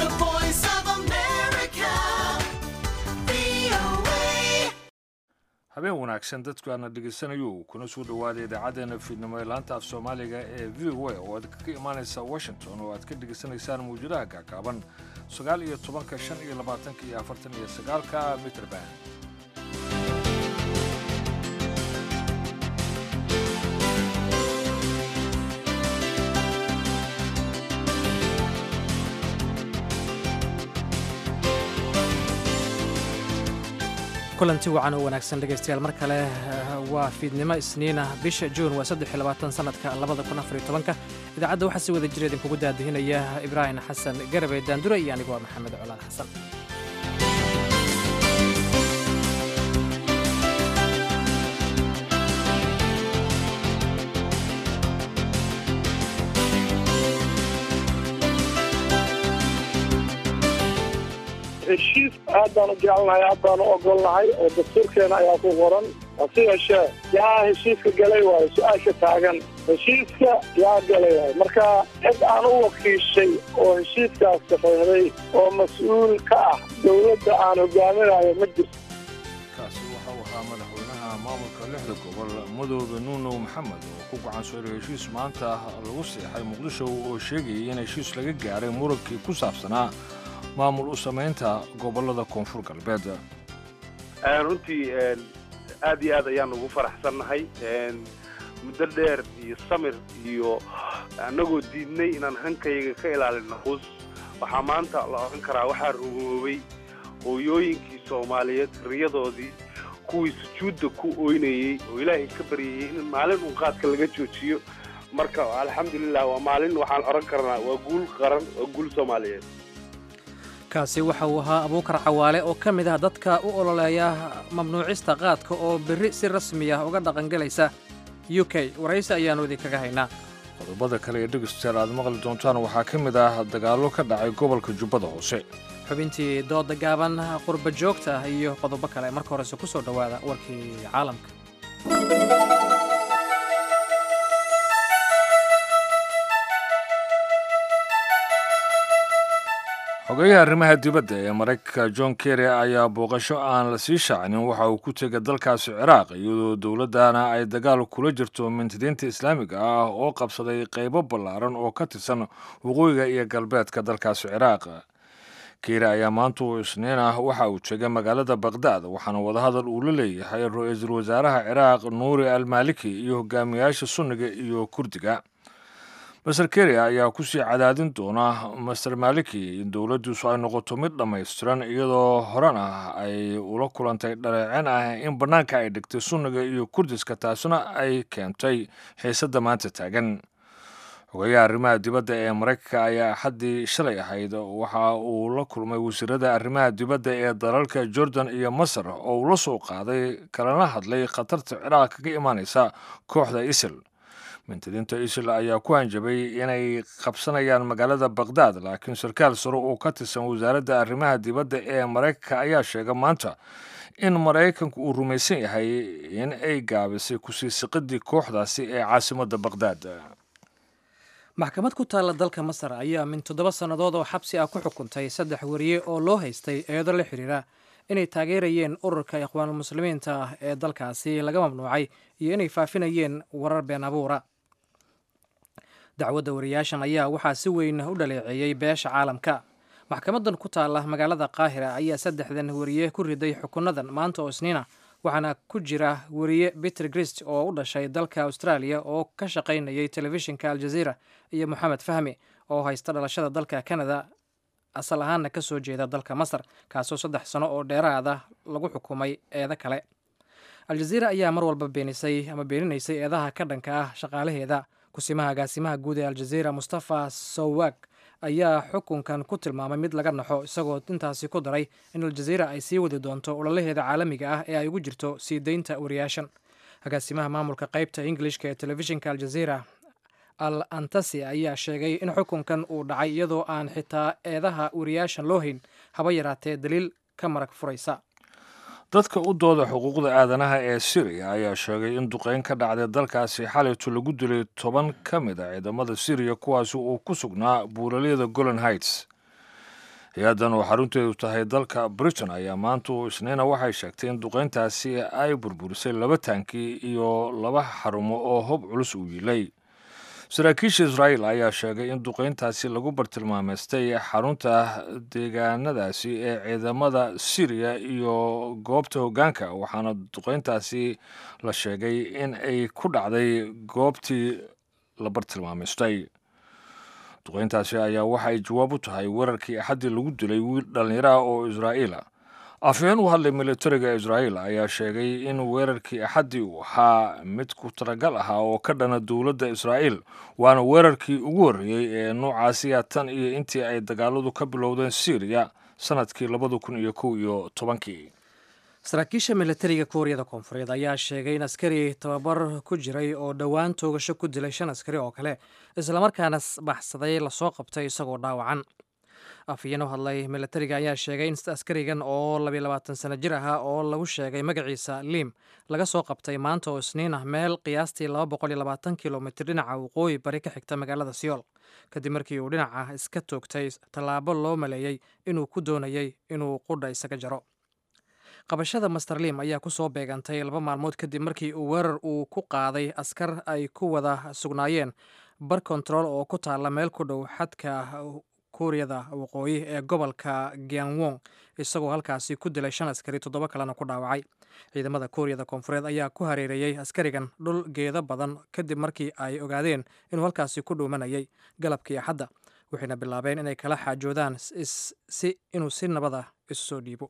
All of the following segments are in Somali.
The voice of America. VOA. habeen wanaagsan dadkaana dhegaysanayo kuna soo dhowaada idaacaddeenna fiidnimo ee laanta af soomaaliga ee v o a oo aad kaga imaanaysa washington oo aad ka dhegaysanaysaan mawjadaha gaagaaban sagaal iyo tobanka shan iyo labaatanka iyo afartan iyo sagaalka mitrband kulanti wacan oo wanaagsan dhegaystayaal mar kale waa fiidnimo isniina bisha juun waa saddex iyo labaatan sanadka labada kun afar iyo tobanka idaacadda waxaa si wada jira idinkugu daadihinaya ibraahim xasan garabe daandure iyo anigu waa maxamed colaal xasan heshiis aad baan u jecelnahay aad baan u ogolnahay oo dastuurkeena ayaa ku qoran hase yeeshee yaa heshiiska galay waayo su-aasha taagan heshiiska yaa galay waayo marka cid aan u wakiishay oo heshiiskaas saxeexday oo mas-uul ka ah dowladda aan hogaaminayo ma jirto kaasi waxa uu ahaa madaxweynaha maamulka lixda gobol mudoobe nuunow maxamed oo ku gacan sooray heshiis maanta lagu seexay muqdisho oo sheegayay in heshiis laga gaaray murankii ku saabsanaa maamul u samaynta gobollada koonfur galbeed runtii aad iyo aad ayaan ugu faraxsannahay muddo dheer iyo samir iyo annagoo diidnay inaan hankayga ka ilaalino quus waxaa maanta la odhan karaa waxaa rugoobay hooyooyinkii soomaaliyeed riyadoodii kuwii sujuudda ku ooynayey oo ilaahay ka baryayey in maalin uun qaadka laga joojiyo marka alxamdulilah waa maalin waxaan odhan karnaa waa guul qaran waa guul soomaaliyeed kaasi waxa uu ahaa abuukar cawaale oo ka mid ah dadka u ololeeya mamnuucista qaadka oo berri si rasmi ah uga dhaqangelaysa u k waraysi ayaannu idinkaga haynaa qodobada kale ee dhegeystayaal aad maqli doontaan waxaa ka mid ah dagaallo ka dhacay gobolka jubbada hoose xubintii dooda gaaban qurba joogta iyo qodobo kale marka horese ku soo dhowaada warkii caalamka xogeyaha arrimaha dibadda ee maraykanka john kerry ayaa booqasho aan la sii shaacinin waxa uu ku tegay dalkaasi ciraaq iyadoo dowladdana ay dagaal kula jirto mintidiinta islaamiga ah oo qabsaday qaybo ballaaran oo ka tirsan waqooyiga iyo galbeedka dalkaasi ciraaq kerry ayaa maanta oo isniin ah waxa uu tegay magaalada bakhdad waxaana wadahadal uu la leeyahay ra-iisul wasaaraha ciraaq nuuri almaliki iyo hogaamiyaasha sunniga iyo kurdiga master kerry ayaa kusii cadaadin doona master maliki in dowladdiisu ay noqoto mid dhammaystiran iyadoo horena ay ula kulantay dhaleecin ah in bannaanka ay dhigtay sunniga iyo kurdiska taasina ay keentay xiisadda maanta taagan xogeyaha arrimaha dibadda ee maraykanka ayaa axaddii shalay ahayd waxa uu la kulmay wasiirada arrimaha dibadda ee dalalka jordan iyo masar oo uu la soo qaaday kalana hadlay khatarta ciraaq kaga imaanaysa kooxda isil mintidiinta isil ayaa ku hanjabay inay qabsanayaan magaalada bakhdad laakiin sarkaal sare oo ka tirsan wasaaradda arrimaha dibadda ee maraykanka ayaa sheegay maanta in maraykanku uu rumaysan yahay in ay gaabisay kusii siqidii kooxdaasi ee caasimadda bakhdad maxkamad ku taalla dalka masar ayaa min toddoba sannadood oo xabsi ah ku xukuntay saddex wariye oo loo haystay eedo la xidhiira inay taageerayeen ururka ikhwaanulmuslimiinta ah ee dalkaasi laga mamnuucay iyo inay faafinayeen warar been abuura dacwadda wariyaashan ayaa waxaa si weyn u dhaleeceeyey beesha caalamka maxkamadan ku taalla magaalada qaahira ayaa saddexdan wariye ku riday xukunadan maanta oo isniina waxaana ku jira wariye peter grist oo u dhashay dalka australia oo ka shaqaynayay telefishinka aljaziira iyo moxamed fahmi oo haysta dhalashada dalka canada asal ahaanna ka soo jeeda dalka masar kaasoo saddex sano oo dheeraada lagu xukumay eedo kale aljaziira ayaa mar walba beenisay ama beeninaysay eedaha ka dhanka ah shaqaalaheeda kusimaha agaasimaha guud ee aljaziira mustafa sowag ayaa xukunkan ku tilmaamay mid laga naxo isagoo intaasi ku daray in aljaziira ay sii wadi doonto ololaheeda caalamiga ah ee ay ugu jirto sii deynta wariyaashan agaasimaha maamulka qaybta ingilishka ee telefishinka aljaziira al antasi ayaa sheegay in xukunkan uu dhacay iyadoo aan xitaa eedaha wariyaashan loo hayn haba yaraatee daliil ka marag furaysa dadka u dooda xuquuqda aadanaha ee siriya ayaa sheegay in duqeyn ka dhacday dalkaasi xalayto lagu dilay toban ka mid a ciidamada siriya kuwaasi uu ku sugnaa buuraleyda golan heights hay-addan oo xarunteedu tahay dalka britain ayaa maanta uu isniina waxay sheegtay in duqeyntaasi ay burburisay laba taanki iyo laba xarumo oo hob culus uu yiilay saraakiisha israa'iil ayaa sheegay in duqeyntaasi lagu bartilmaameystay xarunta deegaanadaasi ee ciidamada syriya iyo goobta hoggaanka waxaana duqeyntaasi la sheegay in ay ku dhacday goobtii la bartilmaameystay duqeyntaasi ayaa waxa ay jawaab u tahay weerarkii axaddii lagu dilay wiil dhallinyaro ah oo israa'iila afhayeen u hadlay militariga israa'iil ayaa sheegay in weerarkii axaddii uu ahaa mid ku talagal ahaa oo ka dhana dowladda israa'iil waana weerarkii ugu horreeyey ee noocaasiya tan iyo intii ay dagaaladu ka bilowdeen syriya sanadkii labada kun iyo kow iyo tobankii saraakiisha militariga kuuriyada koonfureed ayaa sheegay in askari tababar ku jiray oo dhowaan toogasho ku dilay shan askari oo kale islamarkaana baxsaday lasoo qabtay isagoo dhaawacan afhayeen u hadlay militariga ayaa sheegay in askarigan oo labiyo labaatan sano jir ahaa oo lagu sheegay magaciisa liim laga soo qabtay maanta oo isniin ah meel qiyaastii laba boqol iyo labaatan kilomitir dhinaca waqooyi bari ka xigta magaalada siyool kadib markii uu dhinaca iska toogtay tallaabo loo maleeyey inuu ku doonayay inuu qudha isaga jaro qabashada master liim ayaa ku soo beegantay laba maalmood kadib markii uu weerar uu ku qaaday askar ay ku wada sugnaayeen bar control oo ku taalla meel ku dhow xadka kuuriyada waqooyi ee gobolka gianwong isagoo halkaasi ku dilay shan askari toddoba kalena ku dhaawacay ciidamada kuuriyada koonfureed ayaa ku hareereeyey askarigan dhul geedo badan kadib markii ay ogaadeen inuu halkaasi ku dhuumanayay galabkii axadda waxayna bilaabeen inay kala xaajoodaan si inuu si nabad ah isu soo dhiibo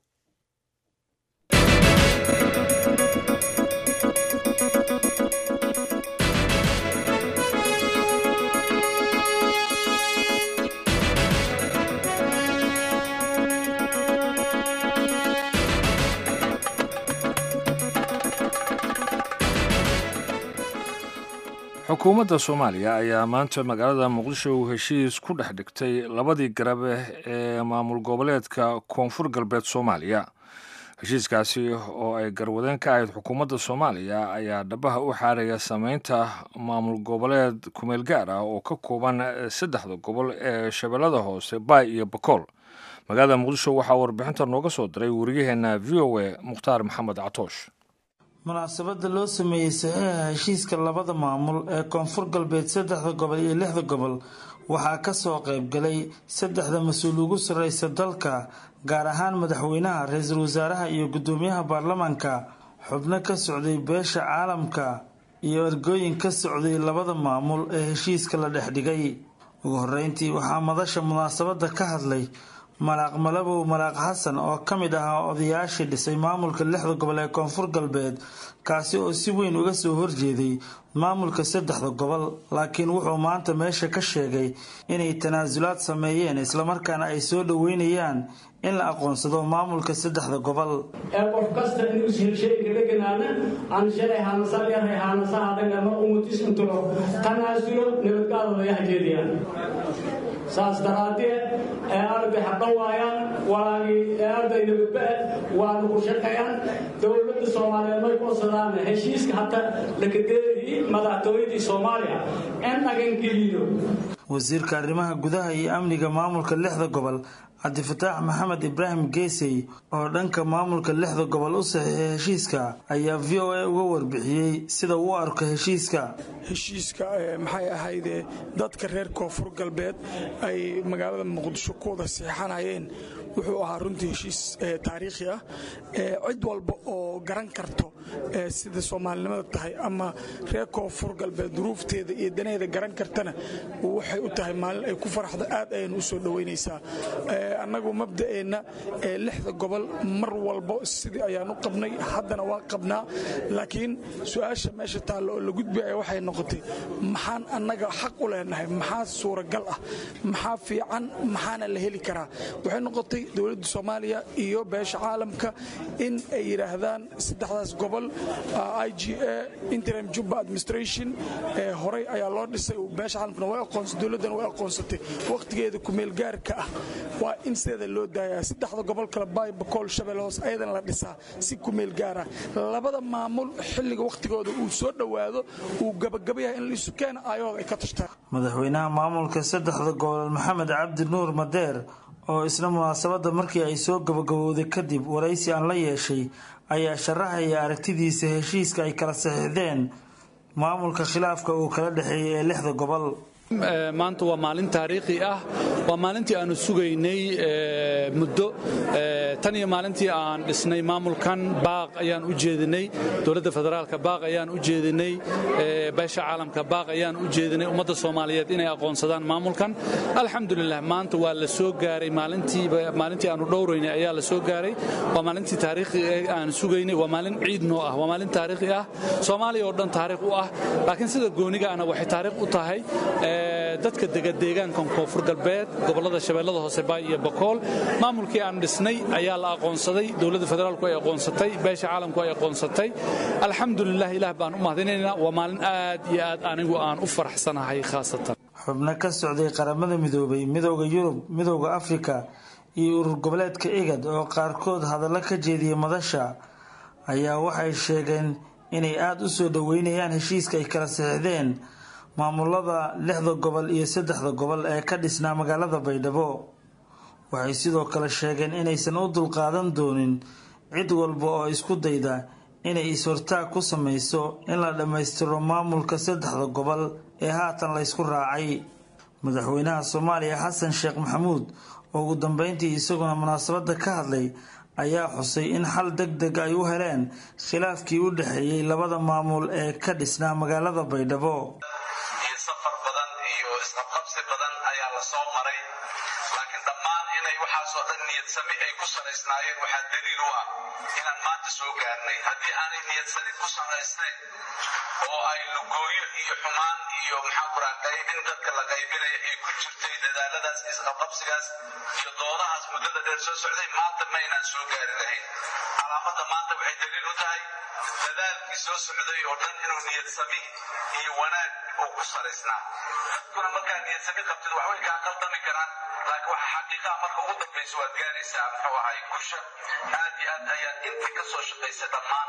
xukuumadda soomaaliya ayaa maanta magaalada muqdisho heshiis ku dhex dhigtay labadii garabe ee maamul goboleedka koonfur galbeed soomaaliya heshiiskaasi oo ay garwadeen ka ahayd xukuumadda soomaaliya ayaa dhabaha u xaaraya sameynta maamul goboleed kumeel gaar ah oo ka kooban saddexda gobol ee shabeellada hoose baay iyo bakool magaalada muqdisho waxaa warbixinta nooga soo diray wariyaheenna v o a mukhtaar maxamed catoosh munaasabada loo sameeyey saxiixa heshiiska labada maamul ee koonfur galbeed saddexda gobol iyo lixda gobol waxaa kasoo qaybgalay saddexda mas-uul ugu sarreysa dalka gaar ahaan madaxweynaha ra-iisul wasaaraha iyo guddoomiyaha baarlamaanka xubno ka socday beesha caalamka iyo ergooyin ka socday labada maamul ee heshiiska la dhex dhigay ugu horeyntii waxaa madasha munaasabada ka hadlay malaaq malabow malaaq xasan oo ka mid ahaa odayaashii dhisay maamulka lixda gobol ee koonfur galbeed kaasi oo si weyn uga soo horjeeday maamulka saddexda gobol laakiin wuxuu maanta meesha ka sheegay inay tanaasulaad sameeyeen islamarkaana ay soo dhoweynayaan in la aqoonsado maamulka saddexda gobol ee qof kasta inuu sheegka dheganaana aan shalay haanasalyarhay haanasaha dhagama umutis intulo tanaasulo nabadgaadooda hajeediyaan saas daraaddeed ee arday xaqan waayaan walaagii ee arday nabadba-a waanu ku shaqeeyaan dowladda soomaaliyeed may kusadaan heshiiska hata lakadeedii madaxtooyadii soomaaliya in dhagankeliyo wasiirka arrimaha gudaha iyo amniga maamulka lixda gobol cabdifataax maxamed ibraahim geesey oo dhanka maamulka lixda gobol u saxiixay heshiiska ayaa v o a uga warbixiyey sida uu arko heshiiska heshiiska maxay ahayde dadka reer koonfur galbeed ay magaalada muqdisho ku wada seexanayeen wuxuu ahaa runtii heshiis taariikhi ah cid walba oo garan karto sida soomaalinimada tahay ama reer koonfur galbeed duruufteeda iyo daneeda garan kartana waxay u tahay maalin ay ku faraxdo aad ayaynu u soo dhoweynaysaa annagu mabda'eenna lixda gobol mar walbo sidii ayaan u qabnay haddana waa qabnaa laakiin su-aasha meesha taalla oo la gudbaya waxay noqotay maxaan annaga xaq u leenahay maxaa suuragal ah maxaa fiican maxaana la heli karaa waxay noqotay dowladda soomaaliya iyo beesha caalamka in ay yidhaahdaan saddexdaas gobol i g a interim juba administration horey ayaa loo dhisay beesha caalamkuna way aqoonsay dowladdana way aqoonsatay wakhtigeeda kumeel gaarka ah waa in sideeda loo daayaa saddexda gobol kale baay bakool shabeelle hoos ayadana la dhisaa si kumeel gaara labada maamul xilliga wakhtigooda uu soo dhowaado uu gabagabayahay in laisu keena aayahooda ay ka tashtaan madaxweynaha maamulka saddexda gobol maxamed cabdi nuur madeer oo isna munaasabadda markii ay soo gabagabowday kadib waraysi aan la yeeshay ayaa sharaxaya aragtidiisa heshiiska ay kala saxiixdeen maamulka khilaafka uu kala dhexeeyay ee lixda gobol maanta waa maalin taariikhi ah waa maalintii aanu sugaynay muddo tan iyo maalintii aan dhisnay maamulkan baaq ayaan u jeedinay dowladda federaalka baaq ayaan u jeedinay beesha caalamka baaq ayaan u jeedinay ummadda soomaaliyeed inay aqoonsadaan maamulkan alxamdulilah maanta waa la soo gaaray maalintii aanu dhowraynay ayaa la soo gaaray waa maalintii taariikhi aan sugaynay waa maalin ciid noo ah waa maalin taariikhi ah soomaaliya oo dhan taariikh u ah laakiin sida goonigaana waxay taariikh u tahay dadka dega deegaankan koonfur galbeed gobollada shabeellada hoose baay iyo bakool maamulkii aan dhisnay ayaa la aqoonsaday dowladda federaalku ay aqoonsatay beesha caalamku ay aqoonsatay alxamdulilah ilaah baan u mahadinaynaa waa maalin aad iyo aad anigu aan u faraxsanahay khaasatan xubno ka socday qaramada midoobay midooda yurub midooda afrika iyo urur goboleedka igad oo qaarkood hadallo ka jeediyay madasha ayaa waxay sheegeen inay aada u soo dhoweynayaan heshiiska ay kala saxiixdeen maamulada lixda gobol iyo saddexda gobol ee ka dhisnaa magaalada baydhabo waxay sidoo kale sheegeen inaysan u dulqaadan doonin cid walba oo isku dayda inay is-hortaag ku samayso in la dhammaystiro maamulka saddexda gobol ee haatan laysku raacay madaxweynaha soomaaliya xasan sheekh maxamuud oo ugu dambeyntii isaguna munaasabadda ka hadlay ayaa xusay in xal deg deg ay u heleen khilaafkii u dhexeeyey labada maamul ee ka dhisnaa magaalada baydhabo iyo safar badan iyo isqabqabsi badan ayaa la soo maray laakiin dhammaan inay waxaasoo dhan niyadsami ay ku salaysnaayeen waxaa daliil u ah inaan maanta soo gaarnay haddii aanay niyadsanid ku salaysnayn oo ay lugooyo iyo xumaan iyo maxaa kuraa qaybin dadka la qaybinaya ay ku jirtay dadaaladaas isqabqabsigaas iyo doodahaas muddada dheer soo socday maanta ma aynaan soo gaari lahayn calaamadda maanta waxay daliil u tahay dadaalkii soo socday oo dhan inuu niyadsami iyo wanaag uu ku salaysnaa dadkuna markaa niyadsami qabtid wax way kaa qaldami karaan laakiin waxa xaqiiqaha marka ugu dambaysa waad gaaraysaa muxuu ahay kusha aad iyo aad ayaad intii ka soo shaqaysay dhammaan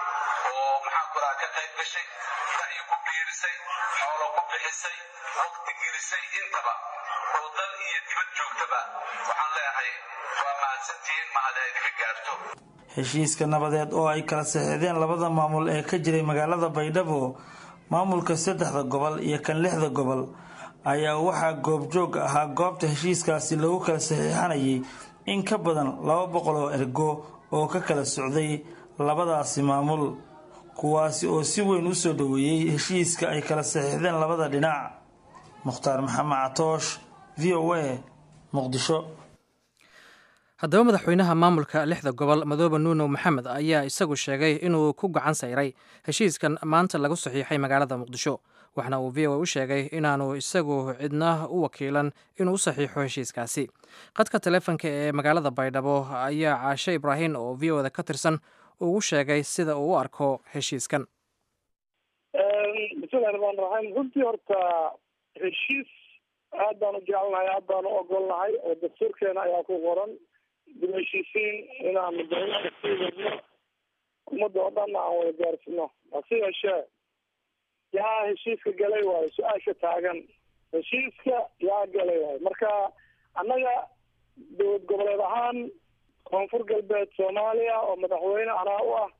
oo maxaa kuraa ka qayb gashay ra'yi ku biirisay xoolo ku bixisay waqti gelisay intaba oo dal iyo dibad joogtaba waxaan leeyahay waa mahadsantihiin mahad ay ka gaarto heshiiska nabadeed oo ay kala saxiixdeen labada maamul ee ka jiray magaalada baydhabo maamulka saddexda gobol iyo kan lixda gobol ayaa waxaa goobjoog ahaa goobta heshiiskaasi lagu kala saxiixanayay in ka badan laba boqol oo ergo oo ka kala socday labadaasi maamul kuwaasi oo si weyn u soo dhoweeyey heshiiska ay kala saxiixdeen labada dhinac mukhtaar maxamed catoosh v o a muqdisho haddaba madaxweynaha maamulka lixda gobol madoobe nuuno maxamed ayaa isagu sheegay inuu ku gacan sayray heshiiskan maanta lagu saxiixay magaalada muqdisho waxna uu v o a u sheegay inaanu isagu cidna u wakiilan inuu u saxiixo heshiiskaasi qadka taleefonka ee magaalada baydhabo ayaa caashe ibraahim oo v o da ka tirsan ugu sheegay sida uu u arko heshiiskan bismillahi raxmaan raxiim runtii horta heshiis aad baan u jecelnahay aad baan u ogolnahay oo dastuurkeena ayaa ku qoran dib heshiisiin inaan madaxweynaha sii wadno ummadda oo dhan aan wada gaarsino hase yeeshee yaa heshiiska galay waayo su-aasha taagan heshiiska yaa galay waayo marka annaga dowlad goboleed ahaan koonfur galbeed soomaaliya oo madaxweyne anaa u ah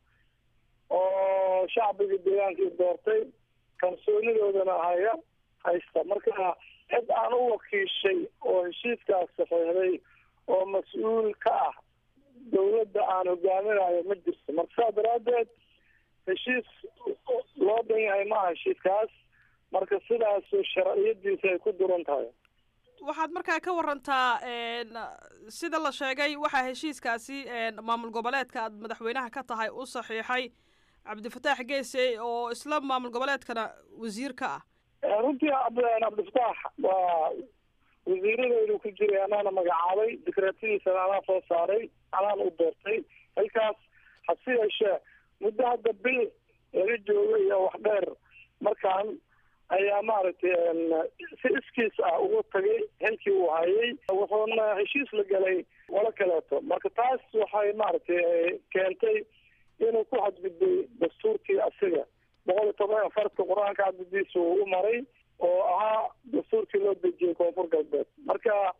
oo shacbiga deegaankii doortay kalsoonidoodana haya haysta marka cid aan u wakiishay oo heshiiskaas saxiixday oo mas-uul ka ah dawladda aan hogaaminayo ma jirto marka saa daraaddeed heshiis loo dhan yahay ma aha heshiiskaas marka sidaas sharciyadiisa ay ku duran tahay waxaad markaa ka warantaa sida la sheegay waxaa heshiiskaasi maamul goboleedka aad madaxweynaha ka tahay u saxiixay cabdifataax geese oo isla maamul goboleedkana wasiir ka ah runtii cabdifataax waa wasiiradaydu ku jiray anaana magacaabay dikraatadiisana anaa soo saaray anaan u doortay halkaas hase yeeshee muddo hadda bil laga joogo iyo wax dheer markaan ayaa maaragtay si iskiis ah ugu tagay xilkii uu hayay wuxuuna heshiis la galay walo kaleeto marka taas waxay maaragtay keentay inuu ku xadgudbay dastuurkii asiga boqol iyo toban farka qur-aanka cadadiisa uu u maray oo ahaa dastuurkii loo dejiyey koonfur galbeed marka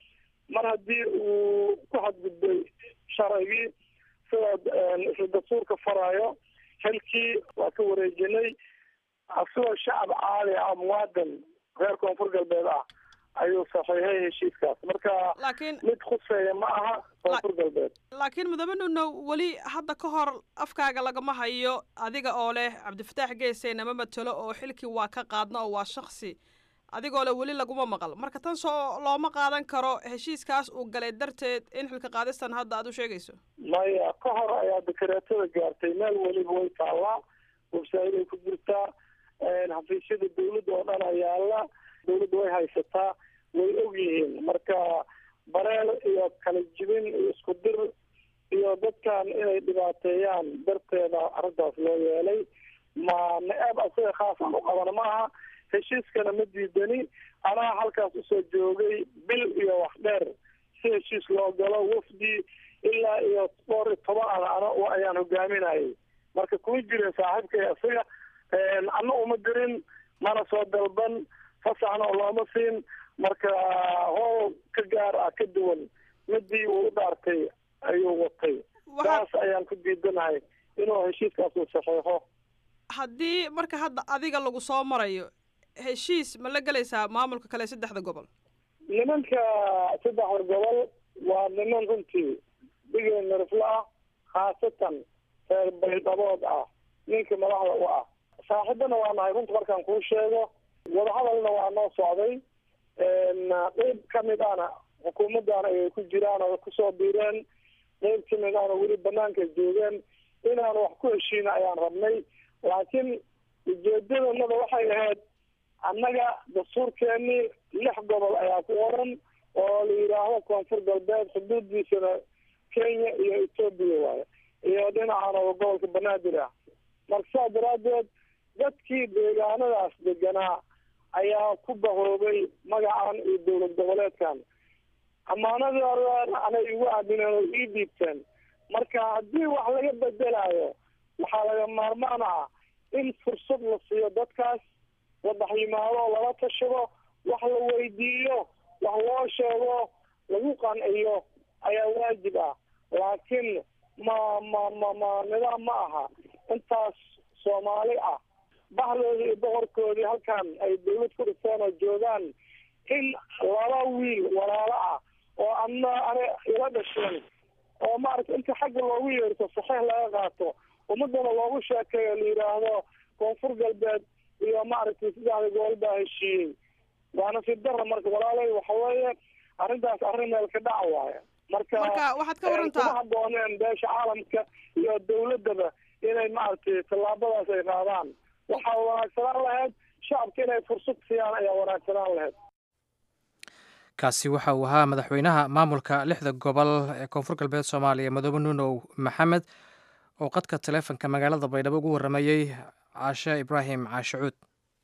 mar haddii uu ku xadgudbay sharcigii sida dastuurka farayo xilkii waa ka wareejinay asigoo shacab caali ah muwaadan reer koonfur galbeed ah ayuu saxiixay heshiiskaas marka laakiin mid khuseeya ma aha koonfur galbeed laakiin mudane nuno weli hadda ka hor afkaaga lagama hayo adiga oo leh cabdifataax geese nama matelo oo xilkii waa ka qaadna oo waa shaksi adigoo leh weli laguma maqal marka tan soo looma qaadan karo heshiiskaas uu galay darteed in xilka qaadistan hadda aad u sheegayso maya ka hor ayaa dekareetada gaartay meel weliba way taallaa websaayiday ku jirtaa xafiisyada dawladda oo dhan ayaala dawladda way haysataa way og yihiin marka bareel iyo kala jibin iyo isku dir iyo dadkan inay dhibaateeyaan darteeda arrintaas loo yeelay ma na-aab asaga khaasaan u qabana maaha heshiiskana ma diidani anaa halkaas usoo joogay bil iyo wax dheer si heshiis loo galo wafdi ilaa iyo dhowr iyo toban ana ana ayaan hogaaminayay marka kuma jirin saaxiibkay isaga ana uma dirin mana soo dalban fasaxna looma siin marka howl ka gaar ah ka duwan midii uu u dhaartay ayuu watay saas ayaan ku diidanahay inuu heshiiskaas uu saxeexo haddii marka hadda adiga lagu soo marayo heshiis ma la gelaysaa maamulka kale saddexda gobol nimanka saddexda gobol waa niman runtii digay miriflo ah khaasatan reer baydhabood ah ninka madaxda u ah saaxiibana waa nahay runta markaan kuu sheego wadahadalna waa noo socday qeyb kamid ahna xukuumaddaana ay ku jiraan oo kusoo biireen qeyb kamid ahna weli banaanka joogeen inaan wax ku heshiina ayaan rabnay laakiin ujeedadanada waxay ahayd annaga dastuurkeenii lix gobol ayaa ku oran oo la yidhaahdo koonfur galbeed xuduuddiisana kenya iyo etoobiya waayo iyo dhinacan oo gobolka banaadir ah marka saa daraaddeed dadkii deegaanadaas deganaa ayaa ku bahoobay magacan iyo dowlad goboleedkan ammaanadooda anay igu aamineen oo ii dhiibteen marka haddii wax laga bedelayo waxaa laga maarmaan ah in fursad la siiyo dadkaas wadax yimaado lala tashado wax la weydiiyo wax loo sheego lagu qanciyo ayaa waajib ah laakiin ma ma ma ma nidaam ma aha intaas soomaali ah bahdoodii iyo boqorkoodii halkan ay dawlad ku dhiseen oo joogaan in laba wiil walaalo ah oo ana ana ila dhasheen oo maaragta inta xagga loogu yeerto saxiix laga qaato ummadana loogu sheekeeyo la yidhaahdo koonfur galbeed iyo maaragtay saddexda gobol baa heshiiyey waana si dara marka walaalay waxa weeye arrintaas arrin meel ka dhaca waaye marka marka waxaad ka warantaa kuma habooneen beesha caalamka iyo dawladdaba inay maaragtay tallaabadaas ay qaadaan waxaa wanaagsanaan lahayd shacabka inay fursad siiyaan ayaa wanaagsanaan lahayd kaasi waxa uu ahaa madaxweynaha maamulka lixda gobol ee koonfur galbeed soomaaliya madoobe nuunow maxamed oo qadka taleefonka magaalada baydhabo ugu warramayey caashe ibraahim caashe cuud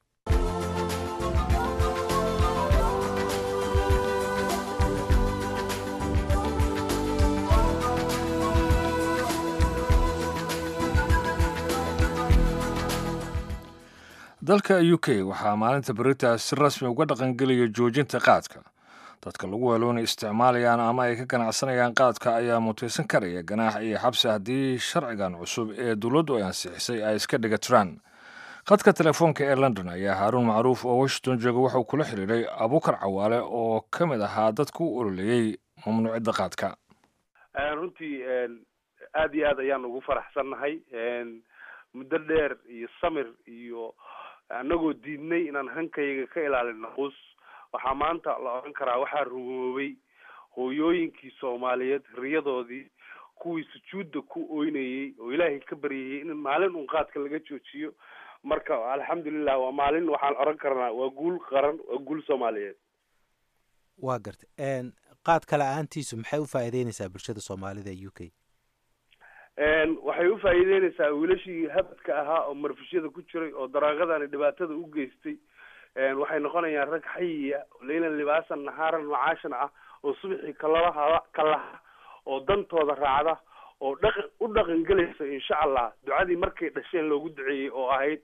dalka u k waxaa maalinta berita si rasmi uga dhaqangelaya joojinta qaadka dadka lagu weeloonay isticmaalayaan ama ay ka ganacsanayaan qaadka ayaa mutaysan karaya ganaax iyo xabsi haddii sharcigan cusub ee dowladdu ay ansixisay ay iska dhiga tiraan khadka telefoonka ee london ayaa haaruun macruuf oo washington jooga waxauu kula xidhiiray abuukar cawaale oo ka mid ahaa dadku u ololeeyey mamnuucidda qaadka runtii aada iyo aad ayaan ugu faraxsannahay muddo dheer iyo samir iyo annagoo diidnay inaan hankayga ka ilaalino qus waxaa maanta la odhan karaa waxaa rumoobay hooyooyinkii soomaaliyeed riyadoodii kuwii sujuudda ku oynayey oo ilaahay ka baryayey in maalin un qaadka laga joojiyo marka alxamdulilah waa maalin waxaan odhan karnaa waa guul qaran waa guul soomaaliyeed waa garta qaadka la-aantiisu maxay u faa'iideyneysaa bulshada soomaalida ee u k waxay u faa'iideyneysaa wiilashii habadka ahaa oo marfishyada ku jiray oo daraaqadani dhibaatada u geystay waxay noqonayaan rag xayiya leylan libaasan nahaaran macaashan ah oo subaxii kalalaha kalaha oo dantooda raacda oo dhaqan u dhaqan gelaysa insha allah ducadii markay dhasheen loogu duceeyey oo ahayd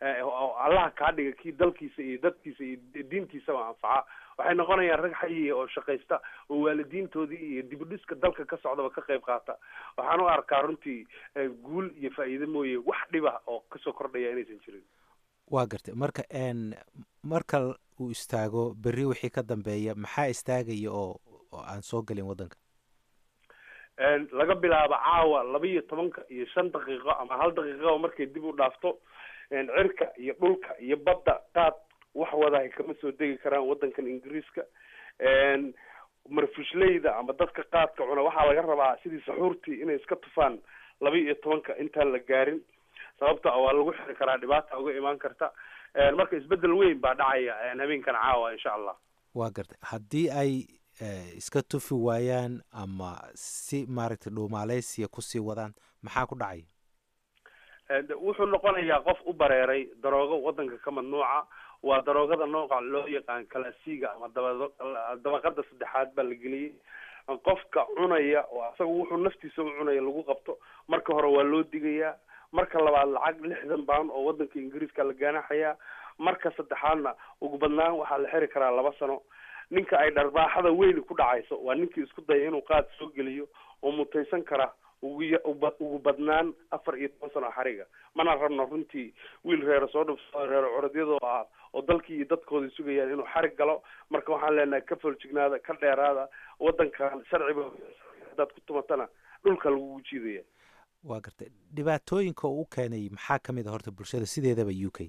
oo allaha kaa dhiga kii dalkiisa iyo dadkiisa iyo diintiisaba anfaca waxay noqonayaan rag xayiya oo shaqaysta oo waalidiintoodii iyo dibudhiska dalka ka socdaba ka qayb qaata waxaan u arkaa runtii guul iyo faa'iido mooye wax dhiba oo kasoo kordhaya inaysan jirin waa gartay marka n marka uu istaago berri wixii ka dambeeya maxaa istaagaya oo oo aan soo gelin waddanka laga bilaabo caawa laba iyo tobanka iyo shan daqiiqo ama hal daqiiqaba markay dib u dhaafto cirka iyo dhulka iyo badda qaad wax wadahay kama soo degi karaan waddankan ingiriiska marfushleyda ama dadka qaadka cuna waxaa laga rabaa sidii saxuurtii inay iska tufaan laba iyo tobanka intaan la gaarin sababta waa lagu xiri karaa dhibaata uga imaan karta marka isbedel weyn baa dhacaya habeenkan caawa insha allah waa gartay haddii ay iska tufi waayaan ama si maaragtay dhuumaaleysiya kusii wadaan maxaa ku dhacaya wuxuu noqonayaa qof u bareeray daroogo waddanka ka mamnuuca waa daroogada nooca loo yaqaan kalasiga ama daba dabaqada saddexaad baa la geliyey qofka cunaya oo asaga wuxuu naftiisa u cunaya lagu qabto marka hore waa loo digayaa marka labaad lacag lixdan pound oo waddanka ingiriiska la gaanaxayaa marka saddexaadna ugu badnaan waxaa la xiri karaa laba sano ninka ay dharbaaxada weyni ku dhacayso waa ninkii isku daya inuu qaad soo geliyo oo mutaysan kara ugu ugu badnaan afar iyo toban sano xariga mana rabno runtii wiil reero soo dhufsado reero corodyadoo ah oo dalkii iyo dadkoodii sugayaan inuu xarig galo marka waxaan leenahay ka foljignaada ka dheeraada waddankan sharciba haddaad ku tumatana dhulka lagugu jiidaya waa gartay dhibaatooyinka uu u keenay maxaa ka mid a horta bulshada sideedaba u k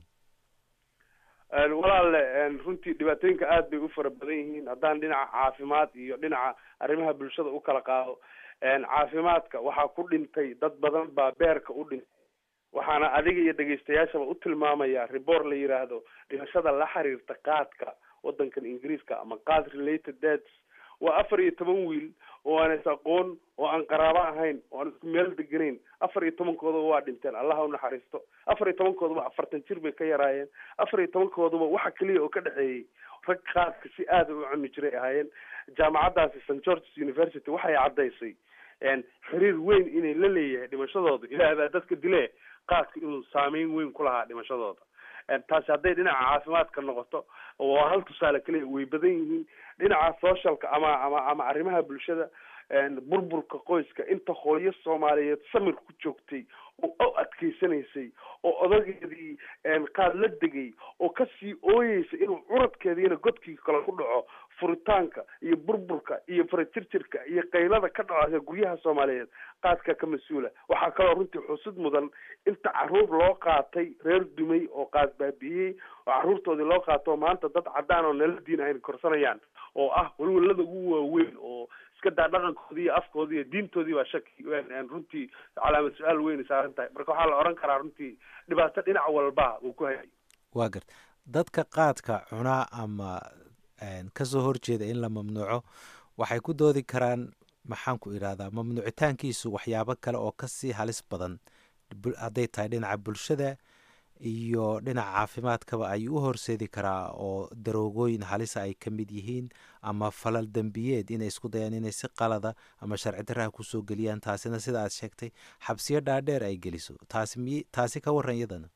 walaale runtii dhibaatooyinka aad bay u fara badan yihiin haddaan dhinaca caafimaad iyo dhinaca arrimaha bulshada u kala qaado caafimaadka waxaa ku dhintay dad badan baa beerka u dhintay waxaana adiga iyo dhegaystayaashaba u tilmaamaya report la yiraahdo dhimashada la xiriirta qaadka waddankan ingiriiska ama qaad related deaths waa afar iyo toban wiil oo aan is aqoon oo aan qaraabo ahayn oo aan isku meel deganayn afar iyo tobankooduba waa dhinteen allah ha unaxariisto afar iyo tobankooduba afartan jir bay ka yaraayeen afar iyo tobankooduba waxa keliya oo ka dhexeeyey rag qaadka si aada u cuni jiray ahaayeen jaamacaddaasi st georges university waxay caddaysay xiriir weyn inay la leeyahay dhimashadooda ilaah baa dadka dile qaadka inuu saameyn weyn ku lahaa dhimashadooda taasi hadday dhinaca caafimaadka noqoto waa hal tusaale keliya way badan yihiin dhinaca socialka ama ama ama arrimaha bulshada burburka qoyska inta hooyo soomaaliyeed samir ku joogtay oo u adkeysanaysay oo odageedii qaad la degay oo kasii ooyeysa inuu curadkeediina godkii kale ku dhaco furitaanka iyo burburka iyo farajirjirka iyo qaylada ka dhacaya guryaha soomaaliyeed qaadka ka mas-uula waxaa kaloo runtii xusud mudan inta caruur loo qaatay reer dumay oo qaad baabi'iyey oo caruurtoodii loo qaato maanta dad caddaan oo nala diin ayna korsanayaan oo ah walwalada ugu waaweyn oo iska daa dhaqankoodii iyo afkoodii iyo diintoodii baa shaki runtii calaamad su-aal weyn saaran tahay marka waxaa la odhan karaa runtii dhibaato dhinac walba uu ku hayay waa garta dadka qaadka cunaa ama kasoo horjeeda in la mamnuuco waxay ku doodi karaan maxaan ku idhahdaa mamnuucitaankiisu waxyaabo kale oo kasii halis badan hadday tahay dhinaca bulshada iyo dhinaca caafimaadkaba ayuu u horseedi karaa oo daroogooyin halisa ay ka mid yihiin ama falal dembiyeed inay isku dayaan inay si qalada ama sharci daraha kusoo geliyaan taasina sida aad sheegtay xabsiyo dhaadheer ay geliso taasi mi taasi ka waran iyadana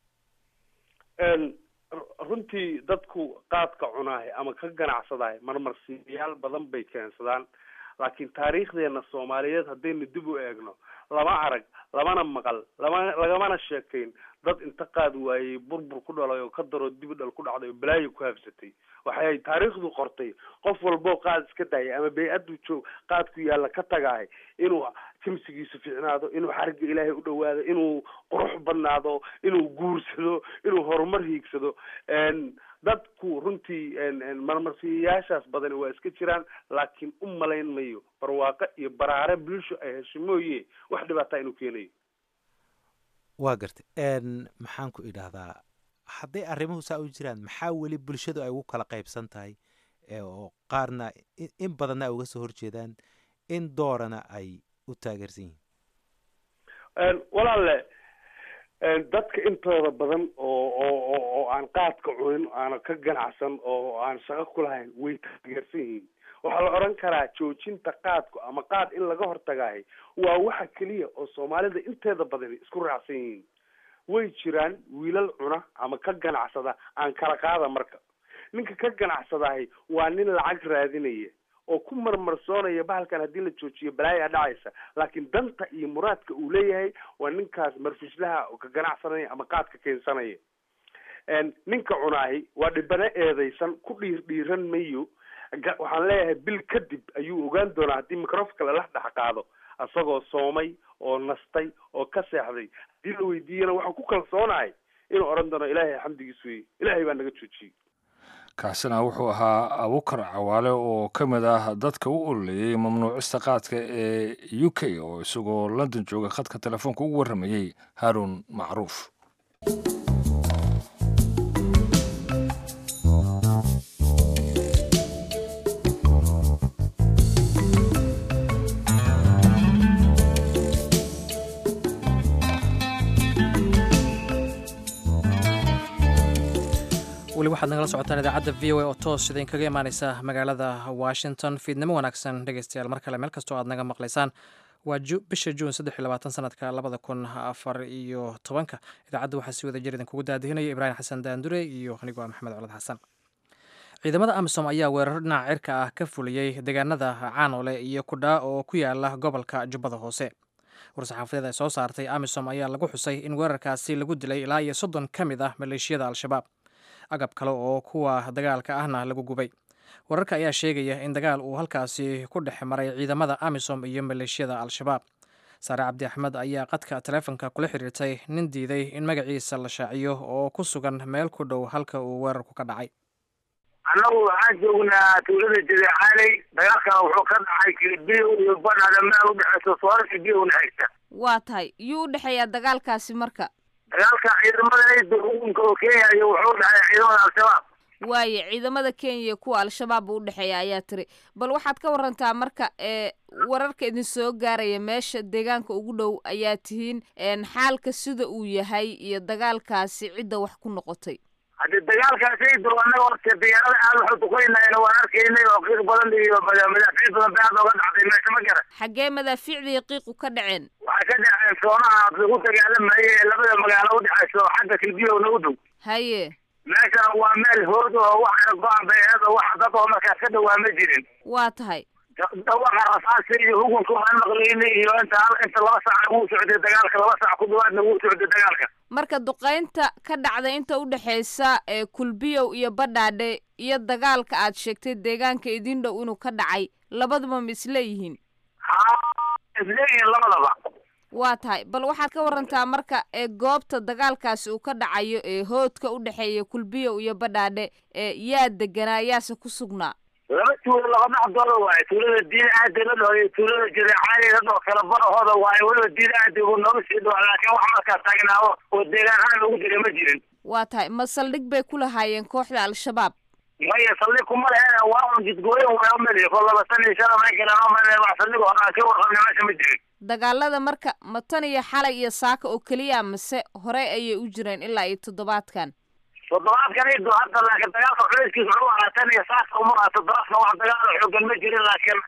runtii dadku qaadka cunaahay ama ka ganacsadahay marmarsiiyayaal badan bay keensadaan laakiin taariikhdeena soomaaliyeed haddaynu dib u eegno lama arag lamana maqal lama lagamana sheekayn dad inta qaad waayey burbur ku dhalay oo ka daroo dib u dhal ku dhacday oo balaayo ku habsatay waxay taariikhdu qortay qof walboo qaad iska daayay ama bay-addu joog qaadku yaalla ka tagahay inuu jimsigiisu fiicnaado inuu xarigga ilaahay u dhawaado inuu qurux badnaado inuu guursado inuu horumar hiigsado dadku runtii marmarsiyayaashaas badani waa iska jiraan laakiin u malayn mayo barwaaqo iyo baraare bulsho ay hesho mooye wax dhibaataa inuu keenayo waa gartay maxaan ku idhaahdaa hadday arrimuhu saa u jiraan maxaa weli bulshadu ay ugu kala qaybsan tahay oo qaarna in badanna ay uga soo horjeedaan in doorana ay u taageersan yihiin walaale dadka intooda badan oo oo oo aan qaadka cunin aana ka ganacsan oo aan shaqo ku lahayn way taageersan yihiin waxaa la odhan karaa joojinta qaadku ama qaad in laga hortagaahay waa waxa keliya oo soomaalida inteeda badani isku raacsan yihiin way jiraan wiilal cuna ama ka ganacsada aan kala qaada marka ninka ka ganacsadahay waa nin lacag raadinaya oo ku marmarsoonaya bahalkan haddii la joojiyo balaaya dhacaysa laakiin danta iyo muraadka uu leeyahay waa ninkaas marfishlaha oo ka ganacsanaya ama qaadka keensanaya ninka cunaahi waa dhibano eedaysan ku dhiir dhiiran mayo waxaan leeyahay bil kadib ayuu ogaan doonaa haddii microfonka lala dhex qaado isagoo soomay oo nastay oo ka seexday haddii la weydiiyana waxaan ku kalsoonahay inuu odhan doono ilaahay xamdigiis weye ilaahay baa naga joojiyey kaasina wuxuu ahaa abukar cawaale oo ka mid ah dadka u ololeeyey mamnuucista qaadka ee u k oo isagoo london jooga khadka telefoonka ugu warramayey haaruun macruuf weli waxaad nagala socotaan idaacadda v o a oo toos idinkaga imaaneysa magaalada washington fiidnimo wanaagsan dhegeystayaal mar kale meel kastoo aad naga maqlaysaan waa bisha juun saddex iyo labaatan sanadka labada kun afar iyo tobanka idaacadda waxaa si wada jir idinkugu daadihinaya ibraahim xasan daandure iyo anigoo ah maxamed colad xasan ciidamada amisom ayaa weeraro dhinaca cirka ah ka fuliyey deegaanada caanole iyo kudhaa oo ku yaala gobolka jubbada hoose war-saxaafadeed ay soo saartay amisom ayaa lagu xusay in weerarkaasi lagu dilay ilaa iyo soddon ka mid ah maleeshiyada al-shabaab agab kale oo kuwa dagaalka ahna lagu gubay wararka ayaa sheegaya in dagaal uu halkaasi ku dhex maray ciidamada amisom iyo maleeshiyada al-shabaab saare cabdi axmed ayaa qadka taleefonka kula xiriirtay nin diiday in magaciisa la shaaciyo oo ku sugan meel ku dhow halka uu weerarku ka dhacay annagu waxaan joognaa tuulada jadeecaaley dagaalkana wuxuu ka dhacay kilibiyo iyo banada meel udhexeyso soorarka biyo udhexeysa waa tahay yuu u dhexeeyaa dagaalkaasi marka dagaalka ciidamada ciida xukunka oo kenya iyo wuxuu dhexeeya ciidamada al-shabaab waaye ciidamada kenya iyo kuwa al-shabaab buu udhexeeya ayaa tiri bal waxaad ka warantaa marka ee wararka idin soo gaaraya meesha deegaanka ugu dhow ayaa tihiin xaalka sida uu yahay iyo dagaalkaasi cidda wax ku noqotay haddii dagaalkaasi ciida annaga horta diyaarada aad waxu duqeynayna waan arkaynay oo qiiq badan iyo madaafiic badan bay aad oga dhacday meesha ma garan xaggee madaafiicdii qiiqu ka dhaceen waxay ka dhaceen soonaha lagu dagaalamayay ee labada magaalo udhexeyso xagga kilbiyowna u dhow haye meeshan waa meel hood oo waxana go-an bay aheed oo wax dad oo markaas ka dhawaa ma jirin waa tahay dawaqa rasaasa iyo hukunka waan maqlaynay iyo inta inta laba saac wuu socday dagaalka laba saac ku dhawaadna wuu socday dagaalka marka duqaynta ka dhacday inta udhexeysa ee kulbiyow iyo badhaadhe iyo dagaalka aad sheegtay deegaanka idin dhow inuu ka dhacay labaduba ma isleeyihiin isleeyihiin labadaba waa tahay bal waxaad ka warantaa marka ee goobta dagaalkaasi uu ka dhacayo ee hoodka u dhexeeya kulbiyow iyo badhaadhe ee yaa deganaa yaase ku sugnaa laba tuulo laba dhexdooda waaye tuulada diin aadi la dhaho iyo tuulada jadeecaali la dhaho kala barahooda waaye weliba diin aadi uu nooga sii dhawa laakiin wax markaas taagnaao oo deegaan ahaan ugu jira ma jirin waa tahay ma saldhig bay ku lahaayeen kooxda al-shabaab maya saldhig kuma leheen waa un jidgooyin waa umali ko laba san iyo shan may galeen umali wax saldhig oo dhan ka warqabna meesha ma jirin dagaalada marka ma tan iyo xalay iyo saaka oo keliya mase hore ayay u jireen ilaa iyo toddobaadkan toddobaadkan ido hadda laakiin dagaalka culayskiisa wuxuu ahaa tan iyo saaka uma aha toddobaadkan wax dagaalo xoogan ma jirin laakiin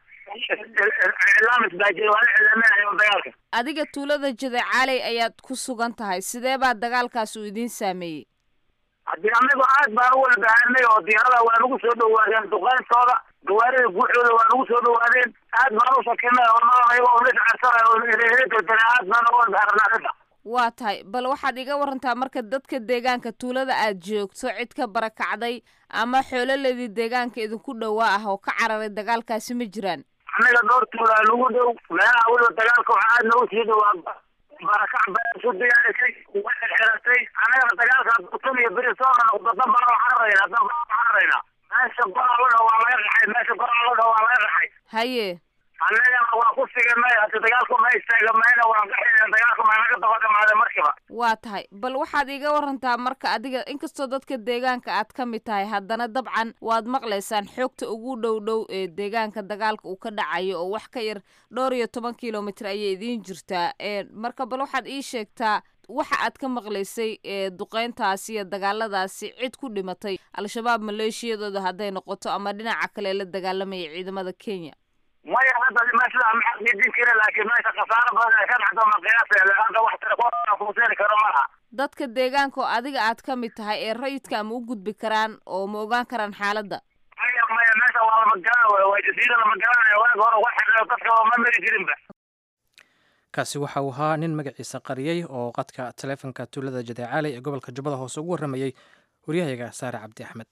iclaamis baa jira waa la iclaaminayo dagaalka adiga tuulada jadeecaaley ayaad ku sugan tahay sidee baa dagaalkaas uu idiin saameeyey haddii anagu aad baan u walbahanay oo diyaarada waa nagu soo dhawaadeen duqeyntooda gawaarida guuxooda waa nagu soo dhawaadeen aad baan u sakinay oo nolol oo liscarsanay oo reereedana aad baan u walbaharanaa arrinta waa tahay bal waxaad iga warantaa marka dadka deegaanka tuulada aad joogto cid ka barakacday ama xoololedii deegaanka idinku dhowaa ah oo ka cararay dagaalkaasi ma jiraan annaga dhowr tuulaa nagu dhow meelaha weliba dagaalka waxaa aad nagu sii dhowaa barakac baa isu diyaarisay way xeratay annagana dagaalka tan iyo beri soona noqdo dan baan u cararaynaa dan baan u cararaynaa meesha goraalada waa laga raxay meesha goraalada waa laga raxay haye annagana waa ku siganay hadi dagaalku ma istaagamayna waan gaxayna dagaalku ma naga daba dhamaada markiba waa tahay bal waxaad iga warantaa marka adiga inkastoo dadka deegaanka aad ka mid tahay haddana dabcan waad maqlaysaan xoogta ugu dhow dhow ee deegaanka dagaalka uu ka dhacayo oo wax ka yar dhowr iyo toban kilomitr ayay idiin jirtaa marka bal waxaad ii sheegtaa waxa aad ka maqlaysay ee duqeyntaasi iyo dagaaladaasi cid ku dhimatay al-shabaab maleeshiyadooda hadday noqoto ama dhinaca kale la dagaalamaya ciidamada kenya maya hadda meesha maxaa idin kira laakiin meesha khasaaro badan ay ka dhacdo ma qiyaas hadda wax telefoon kuseeni karo malaha dadka deegaanka oo adiga aad ka mid tahay ee rayidka ma u gudbi karaan oo ma ogaan karaan xaaladda maya maya meesha waa lama garan wey waa jasiira lama garanaya waaga hore wax xidhiidho dadka ma mari jirinba kaasi waxa uu ahaa nin magaciisa qariyey oo qadka taleefonka tuulada jadeecaaley ee gobolka jubbada hoose ugu warramayey waryahayaga saare cabdi axmed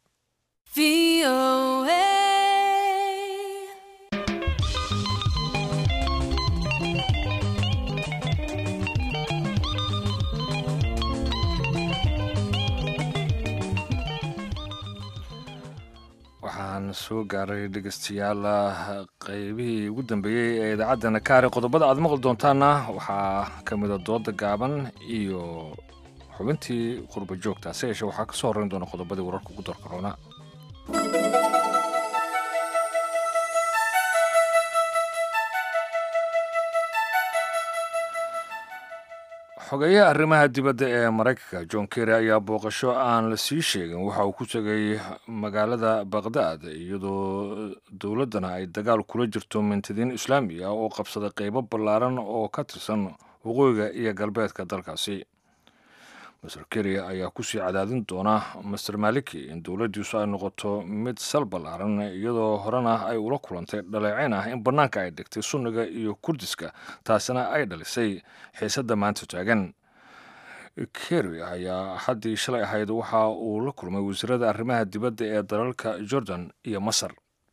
waxaan soo gaaray dhegeystayaal qeybihii ugu dambeeyey ee idaacaddana kaari qodobada aad maqli doontaana waxaa ka mida dooda gaaban iyo xubintii qurba joogta se yeeshee waxaa ka soo horreyn doona qodobadii wararka ugu darka roona xogeeyaha arrimaha dibadda ee maraykanka john kerry ayaa booqasho aan la sii sheegin waxa uu ku tegay magaalada baqhdaad iyadoo dowladdana ay dagaal kula jirto mintidiin islaami ah oo qabsaday qeybo ballaaran oo ka tirsan waqooyiga iyo galbeedka dalkaasi master kerry ayaa kusii cadaadin doona master maliki in dowladdiisu ay noqoto mid sal ballaaran iyadoo horena ay ula kulantay dhaleecayn ah in bannaanka ay dhigtay sunniga iyo kurdiska taasina ay dhalisay xiisadda maanta taagan kerry ayaa haddii shalay ahayd waxa uu la kulmay wasiirada arrimaha dibadda ee dalalka jordan iyo masar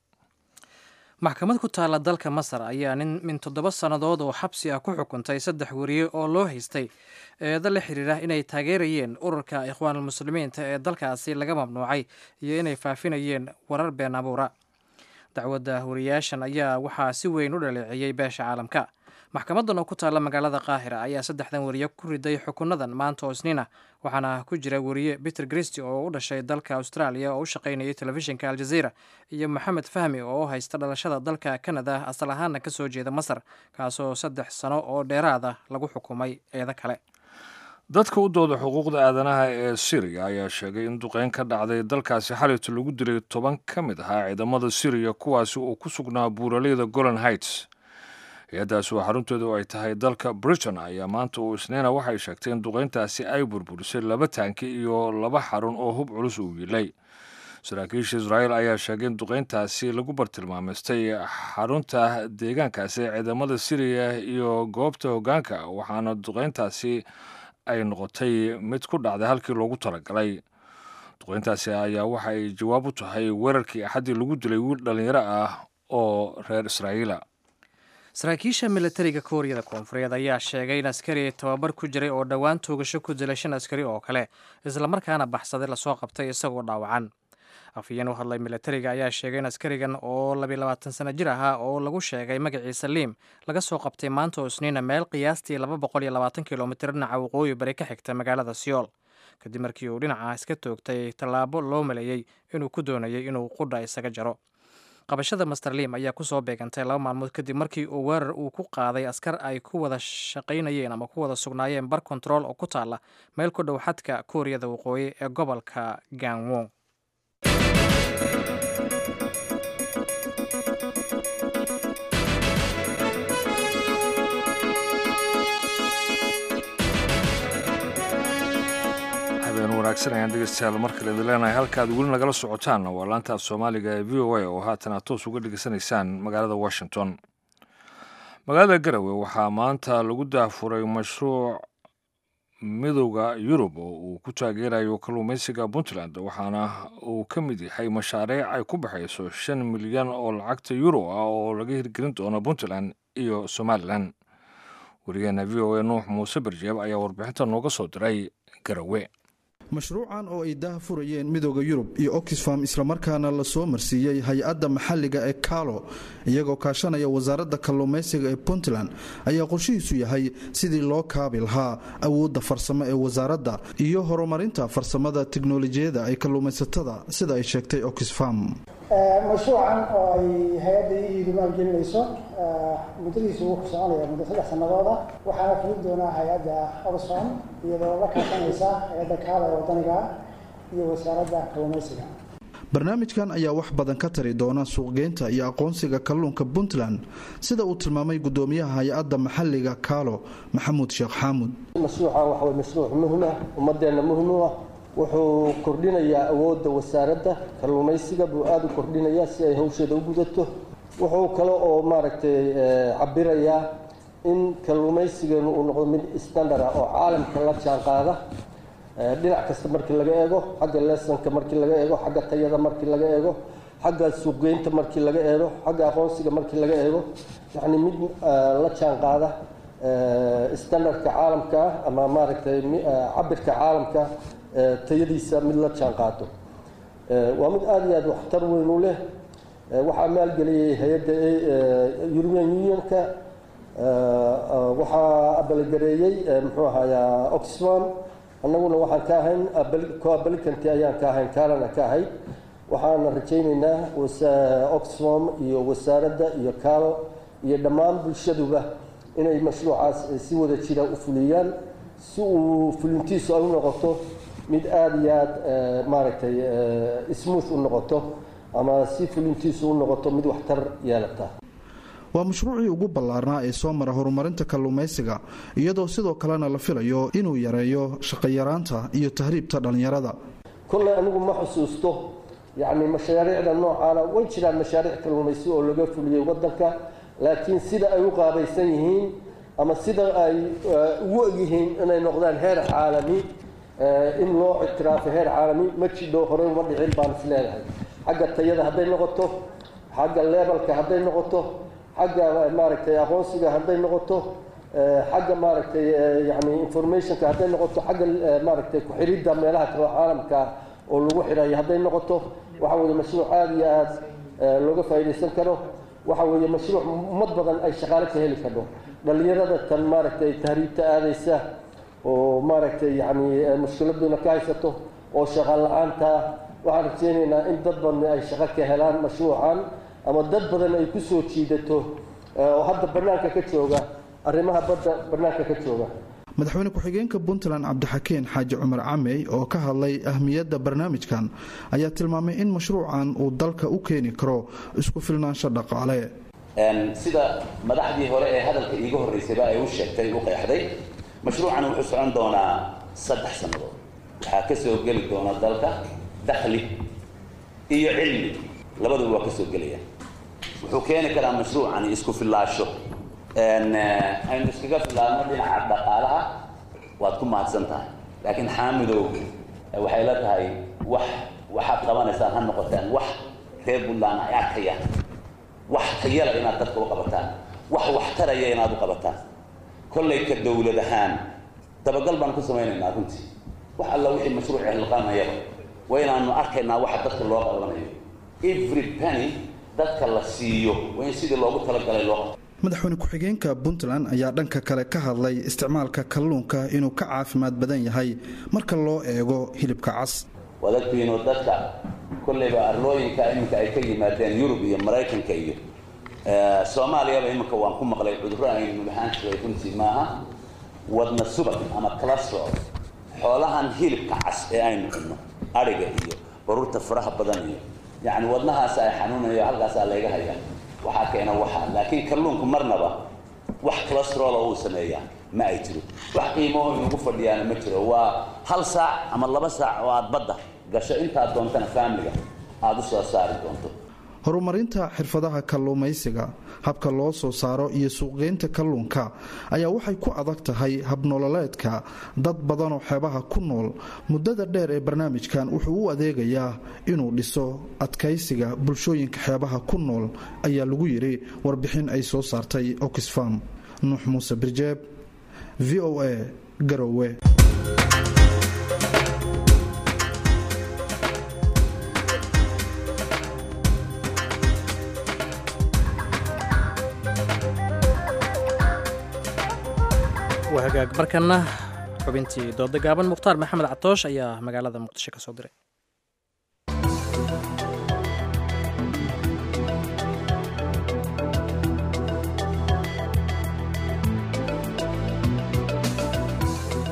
maxkamad ku taalla dalka masar ayaa nin min toddoba sannadood oo xabsi ah ku xukuntay saddex weriye oo loo haystay eedo la xiriira inay taageerayeen ururka ikhwaanulmuslimiinta ee dalkaasi laga mamnuucay iyo inay faafinayeen warar been abuura dacwadda wariyaashan ayaa waxaa si weyn u dhaleeceeyey beesha caalamka maxkamadan oo ku taalla magaalada qaahira ayaa saddexdan weriye ku riday xukunadan maanta oo isniina waxaana ku jira weriye peter christy oo u dhashay dalka australia oo u shaqaynayay telefishinka aljazeera iyo maxamed fahmi oo u haysta dhalashada dalka canada asal ahaana ka soo jeeda masar kaasoo saddex sano oo dheeraada lagu xukumay eedo kale dadka u dooda xuquuqda aadanaha ee syriya ayaa sheegay in duqeyn ka dhacday dalkaasi xalito lagu dilay toban ka mid ahaa ciidamada syriya kuwaasi oo ku sugnaa buuraleyda golan heights hay-addaasi oo xarunteedu ay tahay dalka britain ayaa maanta uu isniina waxay sheegtay in duqeyntaasi ay burburisay laba taanki iyo laba xarun oo hub culus uu yiilay saraakiisha israa'iil ayaa sheegay in duqeyntaasi lagu bartilmaameystay xarunta deegaankaasi ee ciidamada syriya iyo goobta hoggaanka waxaana duqeyntaasi ay noqotay mid ku dhacday halkii loogu talagalay duqeyntaasi ayaa waxa ay jawaab u tahay weerarkii axaddii lagu dilay wiil dhallinyaro ah oo reer israa'iila saraakiisha militariga kooriyada koonfureed ayaa sheegay in askari tababar ku jiray oo dhowaan toogasho ku dilay shan askari oo kale islamarkaana baxsaday lasoo qabtay isagoo dhaawacan afhayeen u hadlay militariga ayaa sheegay in askarigan oo labiy labaatan sano jir ahaa oo lagu sheegay magaciisa liim laga soo qabtay maanta oo isniina meel qiyaastii laba boqol iyo labaatan kilomitir dhinaca waqooyi bari ka xigta magaalada siyool kadib markii uu dhinaca iska toogtay tallaabo loo maleeyey inuu ku doonayay inuu qudha isaga jaro qabashada master liim ayaa kusoo beegantay laba maalmood kadib markii uu weerar uu ku qaaday askar ay ku wada shaqaynayeen ama ku wada sugnaayeen bar kontarool oo ku taalla meel ku dhow xadka kooriyada waqooyi ee gobolka gangwong habeen wanaagsan ayaan dhegeystayaal mar kale idin leenahay halkaad weli nagala socotaan waa laantaaf soomaaliga ee v o a oo haatan aad toos uga dhegeysanaysaan magaalada washington magaalada garowe waxaa maanta lagu daafuray mashruuc midowda yurub oo uu ku taageerayo kalluumaysiga puntland waxaana uu ka mid yahay mashaariic ay ku baxayso shan milyan oo lacagta euro ah oo laga hirgelin doono puntland iyo somalilan wariyaheena v o a nuux muuse barjeeb ayaa warbixinta nooga soo diray garowe mashruucan oo ay daha furayeen midooda yurub iyo oxfam islamarkaana la soo marsiiyey hay-adda maxalliga ee kaalo iyagoo kaashanaya wasaaradda kalluumaysiga ee puntland ayaa qorshihiisu yahay sidii loo kaabi lahaa awoodda farsamo ee wasaaradda iyo horumarinta farsamada tiknolojiyada ay kalluumaysatada sida ay sheegtay oxfam mashruucan oo ay hay-adda iidu maalgelinayso muddadiisu wuxuu soconaya muddo saddex sannadood ah waxaana fulin doonaa hay-adda oxfam iyadoo la kaashanaysa hay-adda kaala ee wadaniga iyo wasaaradda kalluumaysiga barnaamijkan ayaa wax badan ka tari doona suuqgeynta iyo aqoonsiga kalluunka puntland sida uu tilmaamay gudoomiyaha hay-adda maxalliga kaalo maxamuud sheekh xaamud mashruucan waxa way mashruuc muhim ah ummadeenna muhim u ah wuxuu kordhinayaa awoodda wasaaradda kalluumaysiga buu aada u kordhinayaa si ay hawsheeda u gudato wuxuu kale oo maaragtay cabirayaa in kalluumaysigeenu uu noqdo mid standard ah oo caalamka la jaan qaada dhinac kasta markii laga eego xagga leesonka markii laga eego xagga tayada markii laga eego xagga suuqgeynta markii laga eego xagga aqoonsiga markii laga eego yacni mid la jaan qaada standardka caalamka ah ama maaragtay cabirka caalamka tayadiisa mid la jaan qaado waa mid aada iyo aada waxtar weyn u leh waxaa maalgeliyey hay-adda european unionka waxaa abaalgareeyey muxuu ahayaa oxfam annaguna waxaan ka ahayn coabalicanty ayaan ka ahayn kaalana ka ahayd waxaana rajaynaynaa oxfam iyo wasaaradda iyo kaalo iyo dhammaan bulshaduba inay mashruucaas si wada jira u fuliyaan si uu fulintiisu ay u noqoto mid aada iyo aada maaragtay smooth u noqoto ama si fulintiisu u noqoto mid waxtar yeelata waa mashruucii ugu ballaarnaa ee soo mara horumarinta kalluumaysiga iyadoo sidoo kalena la filayo inuu yareeyo shaqayaraanta iyo tahriibta dhallinyarada kolley anigu ma xusuusto yacni mashaariicda noocaana way jiraan mashaariic kalluumaysi oo laga fuliyey waddanka laakiin sida ay u qaabaysan yihiin ama sida ay ugu egyihiin inay noqdaan heer caalami in loo ictiraafo heer caalami ma jidho horey uma dhicin baan is leedahay xagga tayada hadday noqoto xagga lebalka hadday noqoto xagga maaragtay aqoonsiga hadday noqoto xagga maaragtay yani informationka hadday noqoto xagga maaragtay ku-xiridda meelaha kale caalamka oo lagu xirayo hadday noqoto waxa weeye mashruuc aada iyo aada looga faa'iidaysan karo waxa weeye mashruuc ummad badan ay shaqaale ka heli karno dhallinyarada tan maaragtay tahriibta aadaysa oo maaragtay yani mushkiladuna ka haysato oo shaqaan la-aanta waxaan rajeynaynaa in dad badan ay shaqo ka helaan mashruucan ama dad badan ay ku soo jiidato oo hadda bannaanka ka jooga arrimaha badda bannaanka ka jooga madaxweyne ku-xigeenka puntland cabdixakeen xaaji cumar camey oo ka hadlay ahmiyadda barnaamijkan ayaa tilmaamay in mashruucan uu dalka u keeni karo isku filnaansho dhaqaale sida madaxdii hore ee hadalka iiga horreysayba ay u sheegtay u qeexday mashruucan wuxuu socon doonaa saddex sannadood waxaa ka soo geli doona dalka dakhli iyo cilmi labaduba waa ka soo gelaya wuxuu keeni karaa mashruucani isku fillaasho aynu iskaga filaadno dhinaca dhaqaalaha waad ku mahadsan tahay laakiin xaamidow waxay la tahay wax waxaad qabanaysaan ha noqotaan wax reer puntland ay arkayaan wax tayala inaad dadka u qabataan wax waxtaraya inaad u qabataan kollay ka dowlad ahaan dabagal baan ku samaynaynaa runtii wax alla wixii mashruuc hilqaanayaba waa inaanu arkaynaa waxa dadka loo qabanayo every penny dadka la siiyo waa in sidii loogu talagalay loo qabto madaxweyne ku-xigeenka puntland ayaa dhanka kale ka hadlay isticmaalka kalluunka inuu ka caafimaad badan yahay marka loo eego hilibka cas waad agtiinoo dadka kolleyba arlooyinka iminka ay ka yimaadeen yurub iyo maraykanka iyo soomaaliyaba iminka waan ku maqlay cudurro aynu lahaan jiray runtii maaha wadna subag ama clastrol xoolahan hilibka cas ee aynu cunno adhiga iyo baruurta faraha badan iyo yacni wadnahaas ay xanuunayo halkaasaa layga hayaa waxaa keena waxaa laakiin kalluunku marnaba wax calastrol uu sameeyaa ma ay jiro wax qiimaho inugu fadhiyaana ma jiro waa hal saac ama laba saac oo aad badda gasho intaad doontana faamiliga aada u soo saari doonto horumarinta xirfadaha kalluumaysiga habka loo soo saaro iyo suuqgeynta kalluunka ayaa waxay ku adag tahay habnololeedka dad badanoo xeebaha ku nool muddada dheer ee barnaamijkan wuxuu u adeegayaa inuu dhiso adkaysiga bulshooyinka xeebaha ku nool ayaa lagu yidhi warbixin ay soo saartay oxfam nuux muuse birjeeb v o a garowe waa hagaag markana xubintii dooda gaaban mukhtaar maxamed catoosh ayaa magaalada muqdisho ka soo diray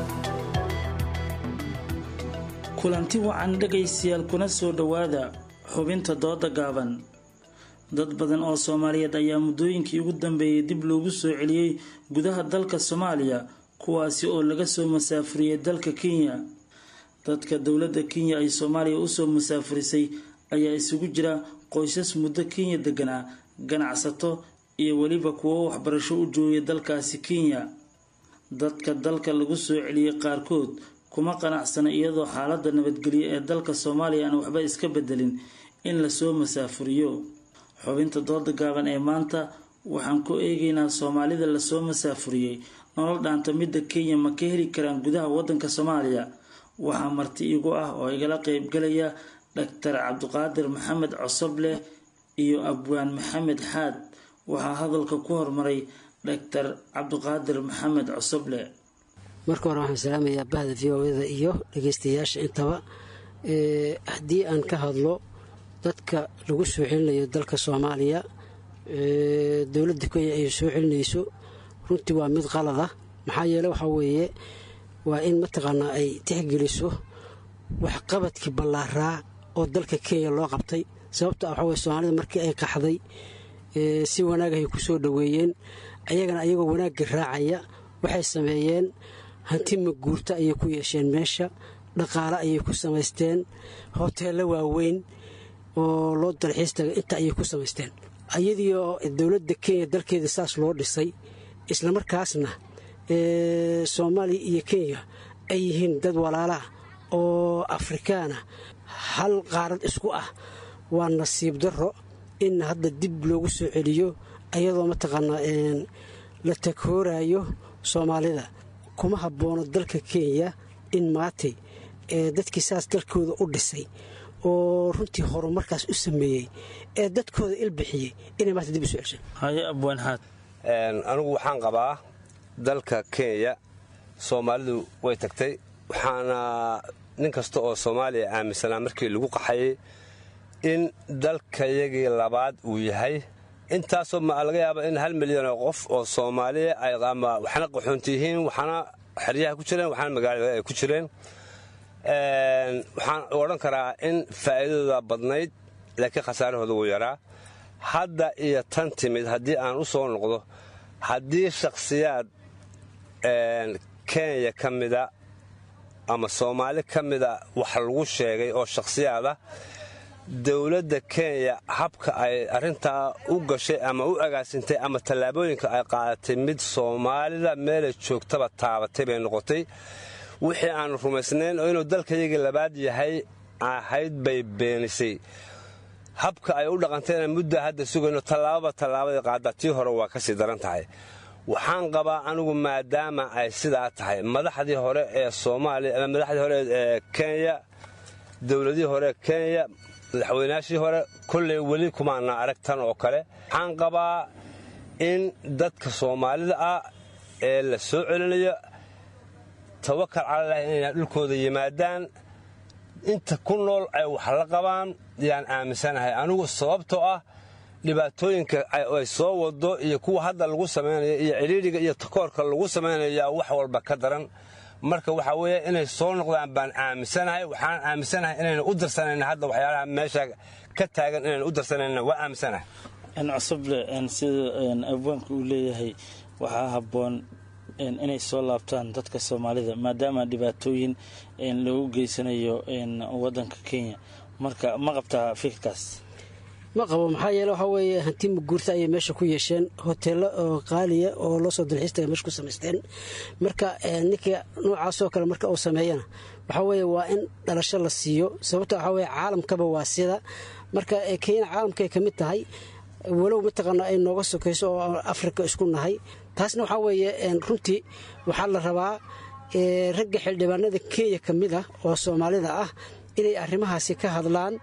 kulanti wacan dhegaystayaal kuna soo dhowaada xubinta dooda gaaban dad badan oo soomaaliyeed ayaa muddooyinkii ugu dambeeyey dib loogu soo celiyey gudaha dalka soomaaliya kuwaasi oo laga soo masaafuriyey dalka kenya dadka dowladda kenya ay soomaaliya usoo masaafurisay ayaa isugu jira qoysas muddo kenya deganaa ganacsato iyo weliba kuwo waxbarasho u joogay dalkaasi kenya dadka dalka lagu soo celiyey qaarkood kuma qanacsana iyadoo xaalada nabadgelyo ee dalka soomaaliya aan waxba iska bedelin in lasoo masaafuriyo xubinta dooda gaaban ee maanta waxaan ku eegaynaa soomaalida lasoo masaafuriyey nolol dhaanta midda kenya ma ka heli karaan gudaha wadanka soomaaliya waxaa marti igu ah oo igala qeybgalaya dhaktar cabdiqaadir maxamed cosobleh iyo abwaan maxamed xaad waxaa hadalka ku hormaray dhaktar cabdiqaadir maxamed cosoble marka hore waxaan salaamayaa bahda v o da iyo dhageystayaasha intaba haddii aan ka hadlo dadka lagu soo celinayo dalka soomaaliya dowladda kenya ay soo celinayso runtii waa mid qalad ah maxaa yeele waxaa weeye waa in mataqaanaa ay tixgeliso waxqabadkii ballaaraa oo dalka kenya loo qabtay sababto ah waxaa weye soomaalida markii ay qaxday si wanaag ay ku soo dhoweeyeen ayagana ayagoo wanaagga raacaya waxay sameeyeen hanti maguurta ayay ku yeesheen meesha dhaqaale ayay ku samaysteen hoteello waaweyn oo loo dalxiis tagay inta ayay ku samaysteen ayadii oo dowladda kenya dalkeeda saas loo dhisay islamarkaasna soomaaliya iyo kenya ay yihiin dad walaalaah oo afrikaana hal qaarad isku ah waa nasiib darro in hadda dib loogu soo celiyo ayadoo mataqaanaa la taghoorayo soomaalida kuma habboono dalka kenya in maatay dadkii saas dalkooda u dhisay oo runtii horumarkaas u sameeyey ee dadkooda ilbixiyey inay maanta dib u soo celshaan haye abwaan xaad anigu waxaan qabaa dalka kenya soomaalidu way tagtay waxaana nin kasta oo soomaaliya aaminsanaa markii lagu qaxayay in dalkayagii labaad uu yahay intaasoo ma laga yaaba in hal milyan oo qof oo soomaaliya ay ama waxna qaxoonti yihiin waxna xeryaha ku jireen waxna magaalada ay ku jireen waxaan odhan karaa in faa'iidadooda badnayd laakiin khasaarahooda wuu yaraa hadda iyo tan timid haddii aan u soo noqdo haddii shakhsiyaad kenya ka mida ama soomaali ka mida wax lagu sheegay oo shakhsiyaada dowladda kenya habka ay arrintaa u gashay ama u agaasintay ama tallaabooyinka ay qaadatay mid soomaalida meelay joogtaba taabatay bay noqotay wixii aanu rumaysnayn oo inuu dalkayagii labaad yahay ahayd bay beenisay habka ay u dhaqantayna mudda hadda sugayno tallaababa tallaabadii qaaddaa tii hore waa ka sii daran tahay waxaan qabaa anigu maadaama ay sidaa tahay madaxdii hore ee soomaaliya ama madaxdii hore ee kenya dowladihii hore ee kenya madaxweynaashii hore kolley weli kumaana arag tan oo kale waxaan qabaa in dadka soomaalida ah ee la soo celinayo tawakal calalahi inayna dhulkooda yimaadaan inta ku nool ay wax la qabaan yaan aaminsanahay anigu sababtoo ah dhibaatooyinka ay soo wado iyo kuwa hadda lagu samaynayo iyo cidhiidhiga iyo takoorka lagu samaynayaa wax walba ka daran marka waxaa weeye inay soo noqdaan baan aaminsanahay waxaan aaminsanahay inayna u darsanayna hadda waxyaalaha meesha ka taagan inayna u darsanayna waa aaminsanahay cosoble sida abwaanka uu leeyahay waxaa habboon inay soo laabtaan dadka soomaalida maadaama dhibaatooyin lagu geysanayo wadanka kenya marka ma qabtaa fikirkaas ma qabo maxaa yeele waxaa weeye hanti maguurta ayay meesha ku yeesheen hoteello oo qaaliya oo loo soo dalxiistaga meesha ku samaysteen marka ninka noocaasoo kale marka uu sameeyana waxaa weeye waa in dhalasho la siiyo sababto waxaa weye caalamkaba waa sida marka kenya caalamkay ka mid tahay walow mataqaana ay nooga sokayso oo afrika isku nahay taasna waxaa weeye runtii waxaa la rabaa ragga xildhibaanada kenya ka mid ah oo soomaalida ah inay arrimahaasi ka hadlaan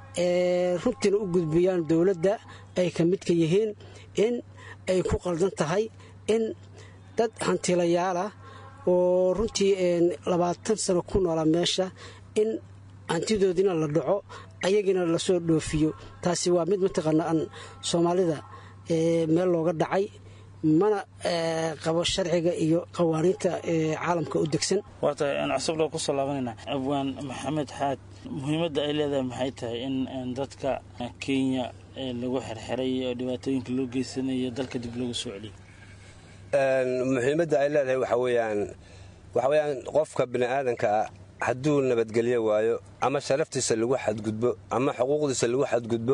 runtiina u gudbiyaan dowladda ay ka midka yihiin in ay ku qaldan tahay in dad hantilayaalah oo runtii labaatan sano ku noola meesha in hantidoodina la dhaco ayagina lasoo dhoofiyo taasi waa mid mataqaana aan soomaalida meel looga dhacay mana qabo sharciga iyo qawaaniinta caalamka u degsan waata aan cusub loo kusoo laabanayna abwaan maxamed xaad muhiimadda ay leedahay maxay tahay in dadka kenya lagu xirxiray oo dhibaatooyinka loo geysanayo dalka dib loogu soo celiyo muhiimadda ay leedahay waxa weeyaan waxa weeyaan qofka bini aadanka ah hadduu nabadgelyo waayo ama sharaftiisa lagu xadgudbo ama xuquuqdiisa lagu xadgudbo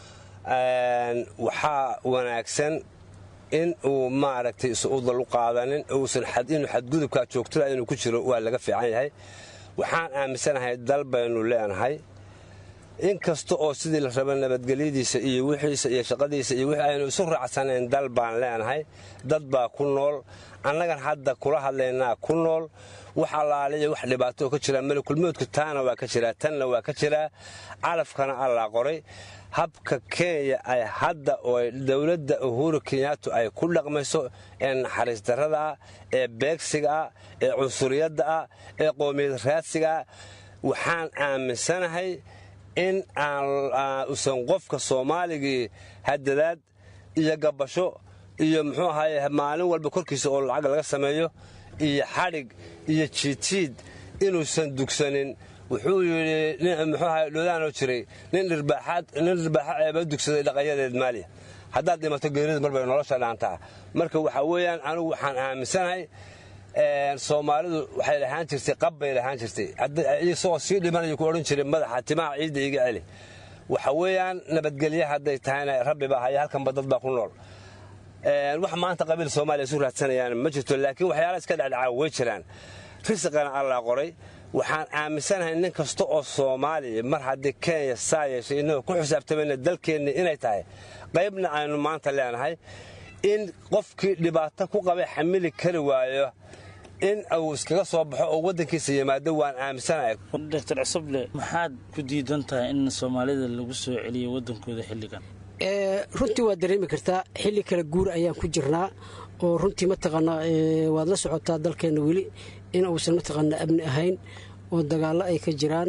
waxaa wanaagsan in uu maaragtay is-udal u qaadanin uusan inuu xadgudubkaa joogtada inuu ku jiro waa laga fiican yahay waxaan aaminsanahay dal baynu leenahay in kasta oo sidii la raba nabadgelyadiisa iyo wixiisa iyo shaqadiisa iyo wixii aynu isu raacsanayn dal baan leenahay dad baa ku nool annagan hadda kula hadlaynaa ku nool wax allaaliya wax dhibaato ka jira malakulmoodku taana waa ka jiraa tanna waa ka jiraa calafkana allaa qoray habka kenya ay hadda oo dowladda uhuru kenyaatu ay ku dhaqmayso ee naxariis darrada ah ee beegsiga ah ee cunsuriyadda ah ee qoomiyad raadsiga ah waxaan aaminsanahay in aanusan qofka soomaaligii hadadaad iyo gabasho iyo muxuu ahaye maalin walba korkiisa oo lacag laga sameeyo iyo xadhig iyo jiidjiid inuusan dugsanin wuxuu yidhi muxuu ahay dhodaanoo jiray nin dhirbaaxa ceeba dugsaday dhaqanyadeed maaliya haddaad dhimato geerida mar bay nolosha dhaantaa marka waxaa weeyaan anigu waxaan aaminsanahay soomaalidu waxay lahaan jirtay qab bay lahaan jirtay isagoo sii dhimanayo ku odhan jiray madaxa timaha ciidda iga celi waxa weeyaan nabadgelye hadday tahayna rabbi baa haya halkanba dad baa ku nool wax maanta qabiil soomaaliya isu raadsanayaan ma jirto laakiin waxyaala iska dhacdhacaa way jiraan risiqana allaa qoray waxaan aaminsanahay nin kasta oo soomaaliya mar haddii kenya saa yeeshay innagoo ku xisaabtamayna dalkeenni inay tahay qaybna aynu maanta leenahay in qofkii dhibaato ku qabay xamili kari waayo in uu iskaga soo baxo oo waddankiisa yimaado waan aaminsanahay doctor cusuble maxaad ku diidan tahay in soomaalida lagu soo celiyo waddankooda xilligan runtii waad dareemi kartaa xilli kala guur ayaan ku jirnaa oo runtii mataqaanaa waad la socotaa dalkeenna weli in uusan mataqaanaa amni ahayn oo dagaallo ay ka jiraan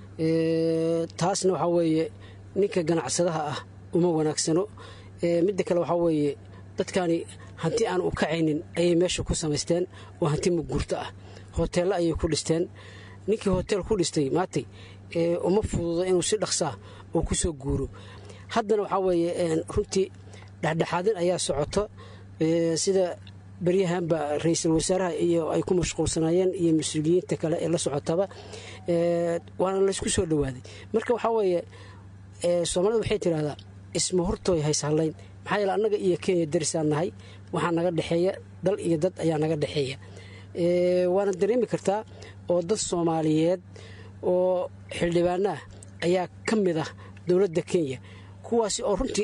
taasna waxaa weeye ninka ganacsadaha ah uma wanaagsano midda kale waxaa weeye dadkani hanti aan u kacaynin ayay meesha ku samaysteen oo hanti muguurto ah hoteello ayay ku dhisteen ninkii hoteel ku dhistay maatay uma fududo inuu si dhaqsaa oo ku soo guuro haddana waxaa weeye runtii dhexdhexaadin ayaa socoto sida beryahanba ra-iisul wasaaraha iyo ay ku mashquulsanaayeen iyo mas-uuliyiinta kale ee la socotaba waana laysku soo dhowaaday marka waxaa weeye soomaalida waxay tidhahdaa isma hortooy haysahallayn maxaa yeele annaga iyo kenya darisaan nahay waxaa naga dhexeeya dal iyo dad ayaa naga dhexeeya waana dareemi kartaa oo dad soomaaliyeed oo xildhibaana ah ayaa ka mid ah dowladda kenya kuwaasi oo runtii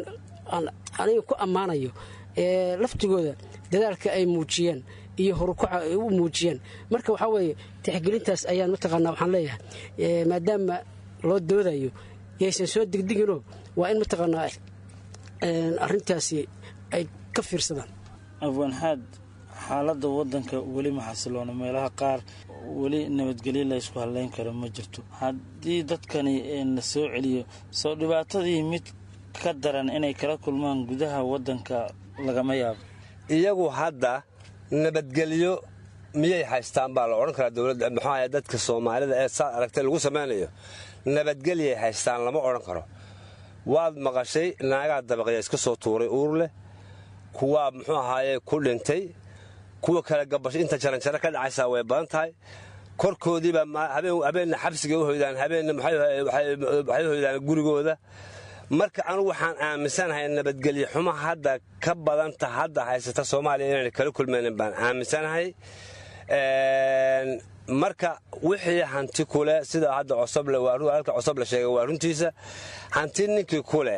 aniga ku ammaanayo laftigooda dadaalka ay muujiyeen iyo horukaca ay u muujiyeen marka waxaa weeye tixgelintaas ayaan mataqaanaa waxaan leeyahay maadaama loo doodayo yaysan soo degdeginoo waa in mataqaanaa arrintaasi ay ka fiirsadaan afwanxaad xaaladda waddanka weli ma xasiloona meelaha qaar weli nabadgelyo la ysku hadlayn karo ma jirto haddii dadkani la soo celiyo soo dhibaatadii mid ka daran inay kala kulmaan gudaha waddanka lagama yaabo iyagu hadda nabadgelyo miyay haystaan baa la odhan karaa dowladda muxuu ahay dadka soomaalida ee saad aragtay lagu samaynayo nabadgelyay haystaan lama odhan karo waad maqashay naagaa dabaqya iska soo tuuray uur leh kuwaa muxuu ahaaye ku dhintay kuwa kale gabasho inta jaranjaro ka dhacaysaa way badan tahay korkoodiiba habeenna xabsiga u hoydaan habeenna waxay hoydaan gurigooda marka anugu waxaan aaminsanahay nabadgelyo xumo hadda ka badanta hadda haysata soomaaliya inayna kala kulmaynin baan aaminsanahay marka wixii hanti kule sida hadda cosoblhalka cosoble sheegay waa runtiisa hanti ninkii kule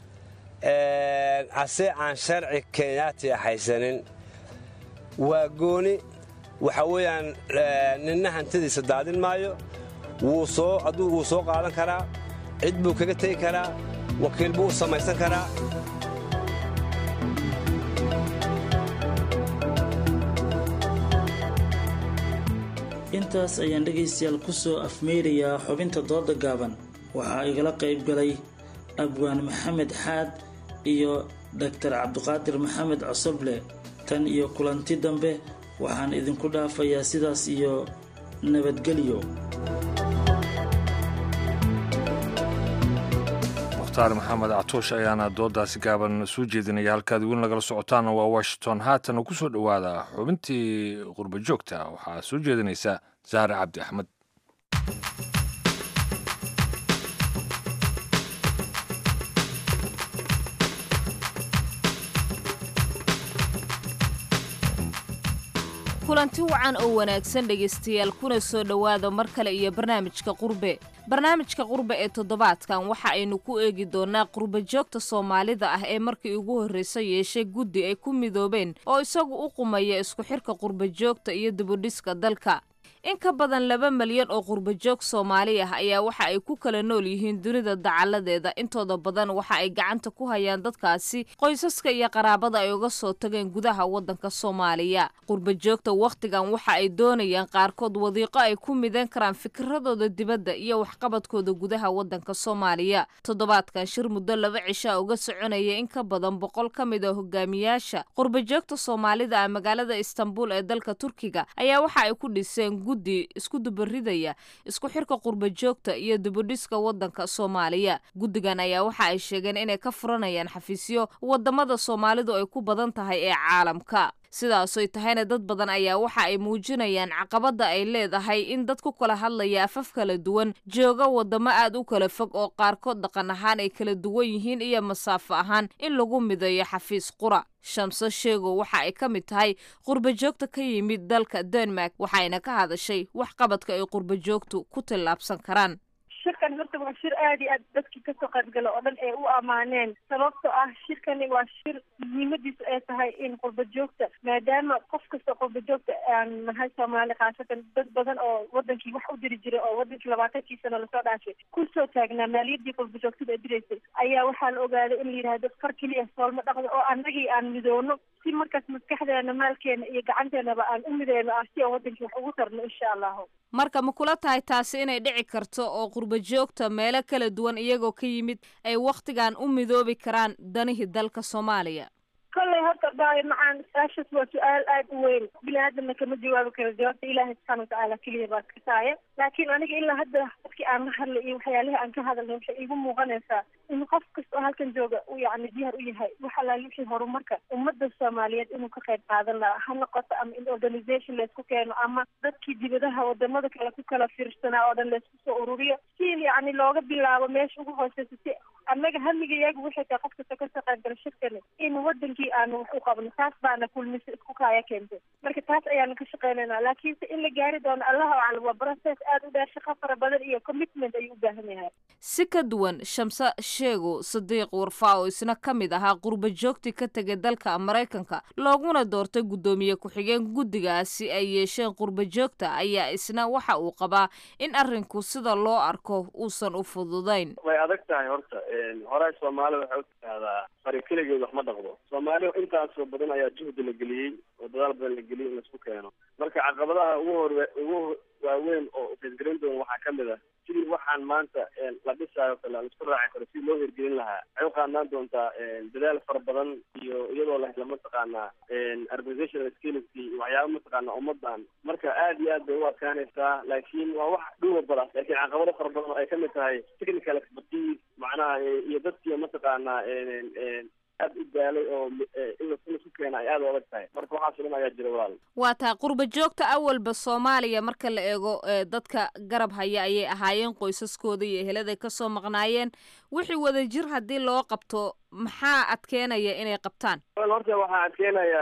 ase aan sharci kenyaatiya haysanin waa gooni waxa weeyaan ninna hantidiisa daadin maayo aduu wuu soo qaadan karaa cid buu kaga tegi karaa wakiil buu u samaysan karaa intaas ayaan dhegaystayaal ku soo afmeyrayaa xubinta dooda gaaban waxaa igala qayb galay abwaan maxamed xaad iyo doctor cabdiqaadir maxamed cosoble tan iyo kulanti dambe waxaan idinku dhaafayaa sidaas iyo nabadgelyo mukhtaar maxamed catoosh ayaana doodaasi gaaban soo jeedinaya halkaad weli nagala socotaana waa washington haatan ku soo dhowaada xubintii qurba joogta waxaa soo jeedinaysa zahra cabdi axmed kulanti wacan oo wanaagsan dhegaystayaal kuna soo dhowaada mar kale iyo barnaamijka qurbe barnaamijka qurbe ee toddobaadkan waxa aynu ku eegi doonaa qurba joogta soomaalida ah ee markii ugu horreysa yeeshay guddi ay ku midoobeen oo isagu u qumaya isku xirka qurba joogta iyo dibudhiska dalka in ka badan laba malyan oo qurbajoog soomaali ah ayaa waxa ay ku kala nool yihiin dunida dacaladeeda intooda badan waxa ay gacanta ku hayaan dadkaasi qoysaska iyo qaraabada ay uga soo tageen gudaha waddanka soomaaliya qurbajoogta wakhtigan waxa ay doonayaan qaarkood wadiiqo ay ku midan karaan fikiradooda dibadda iyo waxqabadkooda gudaha waddanka soomaaliya toddobaadkan shir muddo laba cishaa uga soconaya in ka badan boqol ka mid a hogaamiyaasha qurbajoogta soomaalida ah magaalada istanbul ee dalka turkiga ayaa waxa ay ku dhiseen guddi isku dubaridaya isku xirka qurba joogta iyo dibudhiska waddanka soomaaliya guddigan ayaa waxa ay sheegeen inay ka furanayaan xafiisyo wadamada soomaalidu ay ku badan tahay ee caalamka sidaasoy tahayna dad badan ayaa waxa ay muujinayaan caqabada ay leedahay in dad ku kala hadlaya afaf kala duwan jooga wadamo aad u kala fog oo qaarkood dhaqan ahaan ay kala duwan yihiin iyo masaafo ahaan in lagu mideeyo xafiis qura shamso sheego waxa ay ka mid tahay qurbajoogta ka yimid dalka denmark waxayna ka hadashay wax qabadka ay qurbajoogtu ku tillaabsan karaan shirkan horta waa shir aad iyo aad dadkii kasoo qaybgala oo dhan ay u ammaaneen sababtoo ah shirkani waa shir muhiimadiisu ay tahay in qurba joogta maadaama qof kasta qurba joogta aan nahay soomaali khaasatan dad badan oo wadankii wax u diri jiray oo wadankii labaatankii sano lasoo dhaafay kusoo taagnaa maaliyadii qurba joogtada ay diraysay ayaa waxaa la ogaaday in la yidhahdo far keliya soolma dhaqdo oo annagii aan midoono si markaas maskaxdeena maalkeena iyo gacanteenaba aan u mideyno ah si aan wadankii wax ugu tarno insha allahu marka ma kula tahay taasi inay dhici karto oo qurbajoogta meelo kala duwan iyagoo ka yimid ay wakhtigan u midoobi karaan danihii dalka soomaaliya kolley horta dhaayo macaan su-aashaas waa su-aal aad u weyn bini aadamna kama jawaabi karo jawaabta ilaahay subxaana watacaala keliya baa kasaaya laakiin aniga ilaa hadda dadkii aan la hadlay iyo waxyaalihii aan ka hadalnay waxay iigu muuqanaysaa in qof kasta oo halkan jooga uu yacni diyaar u yahay wax alaali wixii horumarka ummadda soomaaliyeed inuu ka qayb qaadan lahaa ha noqoto ama in organisation laysku keeno ama dadkii dibadaha wadamada kale ku kala fiirsanaa oo dhan laysku soo ururiyo si yacni looga bilaabo meesha ugu hooseysa si annaga hamiga iyagu waxay tahay qof kasta kasoo qaybgala shirkani in wadankii aanu wax u qabno taas baana kulmise isku kaaya keentay marka taas ayaanu ka shaqeynaynaa laakiinse in la gaari doono allahu aclam waa process aad u dheer shaqo fara badan iyo commitment ayuu u baahan yahay si ka duwan shamse sheego sadiiq warfaa oo isna ka mid ahaa qurba joogtii ka tegay dalka maraykanka looguna doortay guddoomiye ku-xigeen guddigaasi ay yeesheen qurba joogta ayaa isna waxa uu qabaa in arrinku sida loo arko uusan u fududayn way adag tahay horta horay soomaalida waxay u tidhaahdaa fari keligeed wax ma dhaqdo soomaalida intaasoo badan ayaa juhdi la geliyey oo dadaal badan la geliyey in laisku keeno marka caqabadaha ugu hor ugu waaweyn oo feesgelin doon waxaa kamid ah sidii waxaan maanta la dhisaayo kale la isku raaci karo sidii loo hirgelin lahaa waxay u qaadnaan doontaa dadaal fara badan iyo iyadoo la hela mataqaanaa organizational skillski iyo waxyaaba mataqaanaa ummadan marka aad iyo aad bay u adkaanaysaa laakiin waa wax dhuwa bada laakiin caqabado fara badan oo ay kamid tahay technical expertise macnaha iyo dadkii mataqaanaa aad u daalay oo in laisku keena ay aad u adag tahay marka waxaas dhan ayaa jira walaal waa taa qurba joogta awalba soomaaliya marka la eego dadka garab haya ayay ahaayeen qoysaskooda iyo eheladay kasoo maqnaayeen wixii wadajir haddii loo qabto maxaa adkeenaya inay qabtaan horta waxaa adkeenaya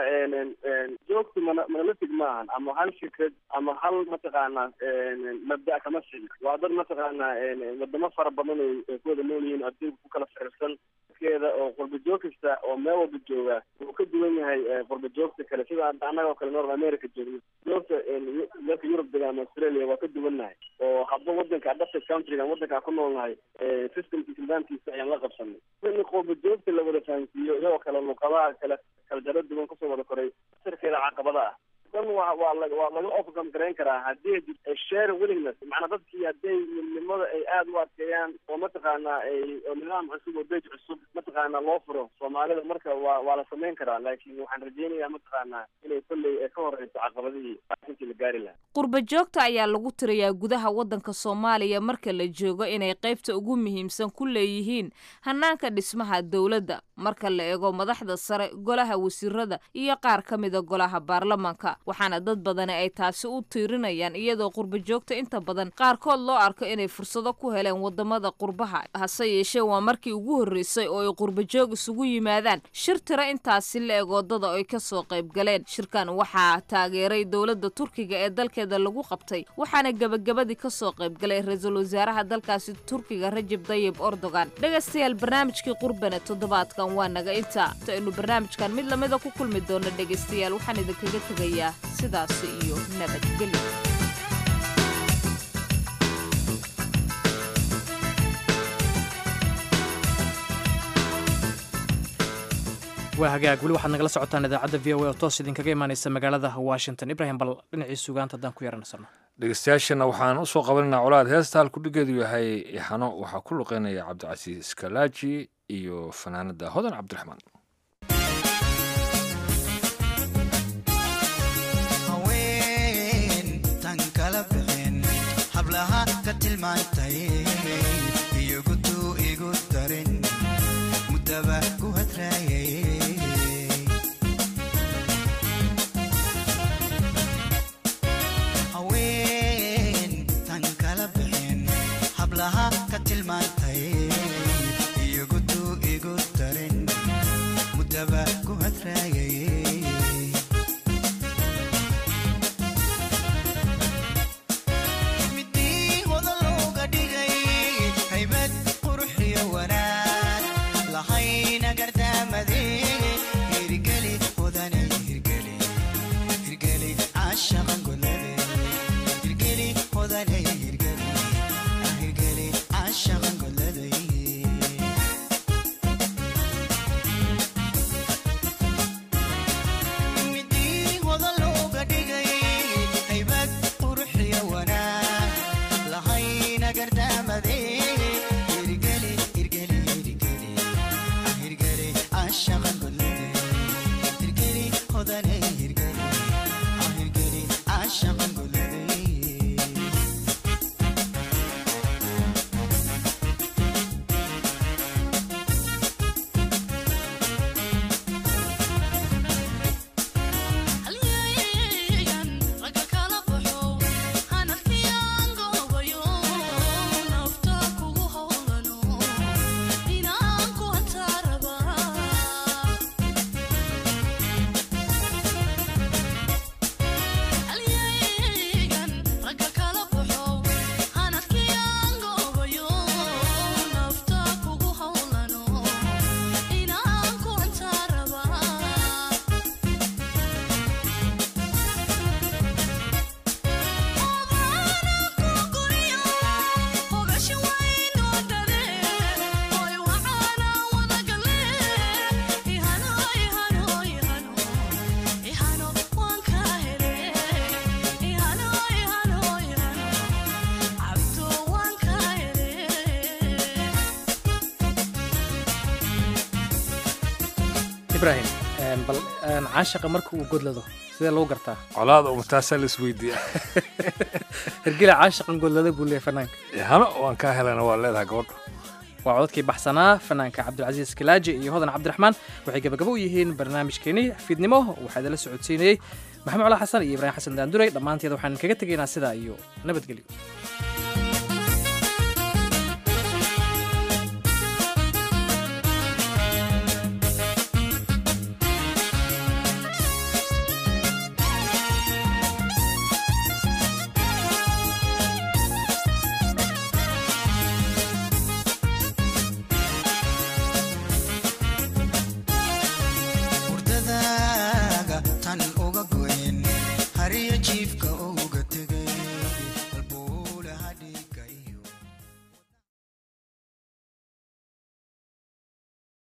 joogtu mana monolitic maahan ama hal fikrad ama hal mataqaanaa mabda kama sin waa dad mataqaanaa wadamo fara badan ay ku wada nool yihiin adduunka ku kala firirsan keeda oo qurba joog kasta oo meel walba jooga wuu ka duwan yahay qurba joogta kale sida annaga oo kale north america joogno joogta dalka yurub dega ama australia waa ka duwannahay oo hadba wadanka adapted countryga wadanka ku noolnahay systemkiisa nidaamkiisa ayaan la qabsanay in qurba joogta la wada fahansiiyo iyagoo kale luqadaha kale kala jaro duwan kasoo wada koray sirkeeda caqabada ah dhan waa waa la waa laga ofgam garayn karaa haddii ay jirto share willingness macnaa dadkii hadday midnimada ay aada u adkeeyaan oo mataqaanaa ay oo nidaam cusub oo bej cusub mataqaanaa loo furo soomaalida marka waa waa la samayn karaa laakiin waxaan rajeynayaa mataqaanaa inay kolley ay ka horeyso caqabadihii intii la gaari lahaa qurba joogta ayaa lagu tirayaa gudaha waddanka soomaaliya marka la joogo inay qaybta ugu muhiimsan ku leeyihiin hanaanka dhismaha dowladda marka la eego madaxda sare golaha wasiirada iyo qaar ka mida golaha baarlamaanka waxaana dad badani ay taasi u tiirinayaan iyadoo qurba joogta inta badan qaarkood loo arko inay fursado ku heleen wadamada qurbaha hase yeeshee waa markii ugu horreysay oo ay qurba joog isugu yimaadaan shir tiro intaasi la eg wadada ay kasoo qayb galeen shirkan waxaa taageeray dowladda turkiga ee dalkeeda lagu qabtay waxaana gebagabadii kasoo qayb galay ra-iisul wasaaraha dalkaasi turkiga rajab dayib erdogan dhegaystayaal barnaamijkii qurbane toddobaadkan waa naga inta inta aynu barnaamijkan mid lamida ku kulmi doono dhegaystayaal waxaan idinkaga tegayaa sidaasi iyo nabadgelyo waa hagaag weli waxaad nagala socotaan idaacadda v o a oo toos idinkaga imaaneysa magaalada washington ibrahim bal dhinacii sugaanta haddaan ku yaranasano dhegeystayaashana waxaan usoo qabanaynaa colaad heesta halkudhigeedu yahay ixano waxaa ku luqeynaya cabdicasiis kalaaji iyo fanaanada hodan cabdiraxmaan haween tan kala bixin hablaha ka tilmaantay iyogutu igu darin mudaba ku hadraayay haween tan kala bixin hablaha ka tilmaantay iyogutu igu darin mudaba ku hadraayay midii hodan looga dhigay haybad qurux iyo wanaag lahayna gardaamade hirgeli hodanay hirgeli hirgeli caashaqan golade hirgeli hodanay hirgeli hirgeli caashaqan goladay midii hodan looga dhigay haybad qurux iyo wanaag lahayna gardaamade hirgeli hirgeli hirgeli hirgeli caashaqan golade hirgeli hodanay hirgeli hirgeli caashaqan golade ibrahim bal caashaqa marka uu godlado sidee lagu gartaa colaada umataasaa la isweydiiya hergela caashaqan godlada buu leeyahay fanaanka hano waan kaa helana waa leedahay gabadha waa codadkii baxsanaa fanaanka cabdilcasiis kalaaji iyo hodan cabdiraxmaan waxay gabagabo u yihiin barnaamijkeenii fiidnimo waxaa idinla socodsiinayey maxamed colaa xasan iyo ibraahim xasan daanduray dhammaanteed waxaan kaga tegaynaa sidaa iyo nabadgelyo hurdadaaga tan uga goyn hariyo jiifka uga tegay halbuulaha dhiiga iyo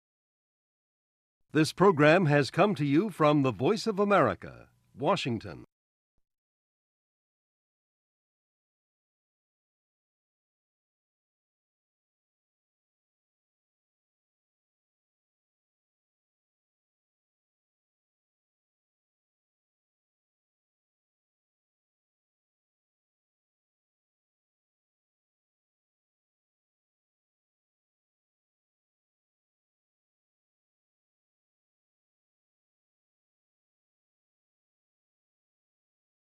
This program has come to you from the Voice of America, Washington.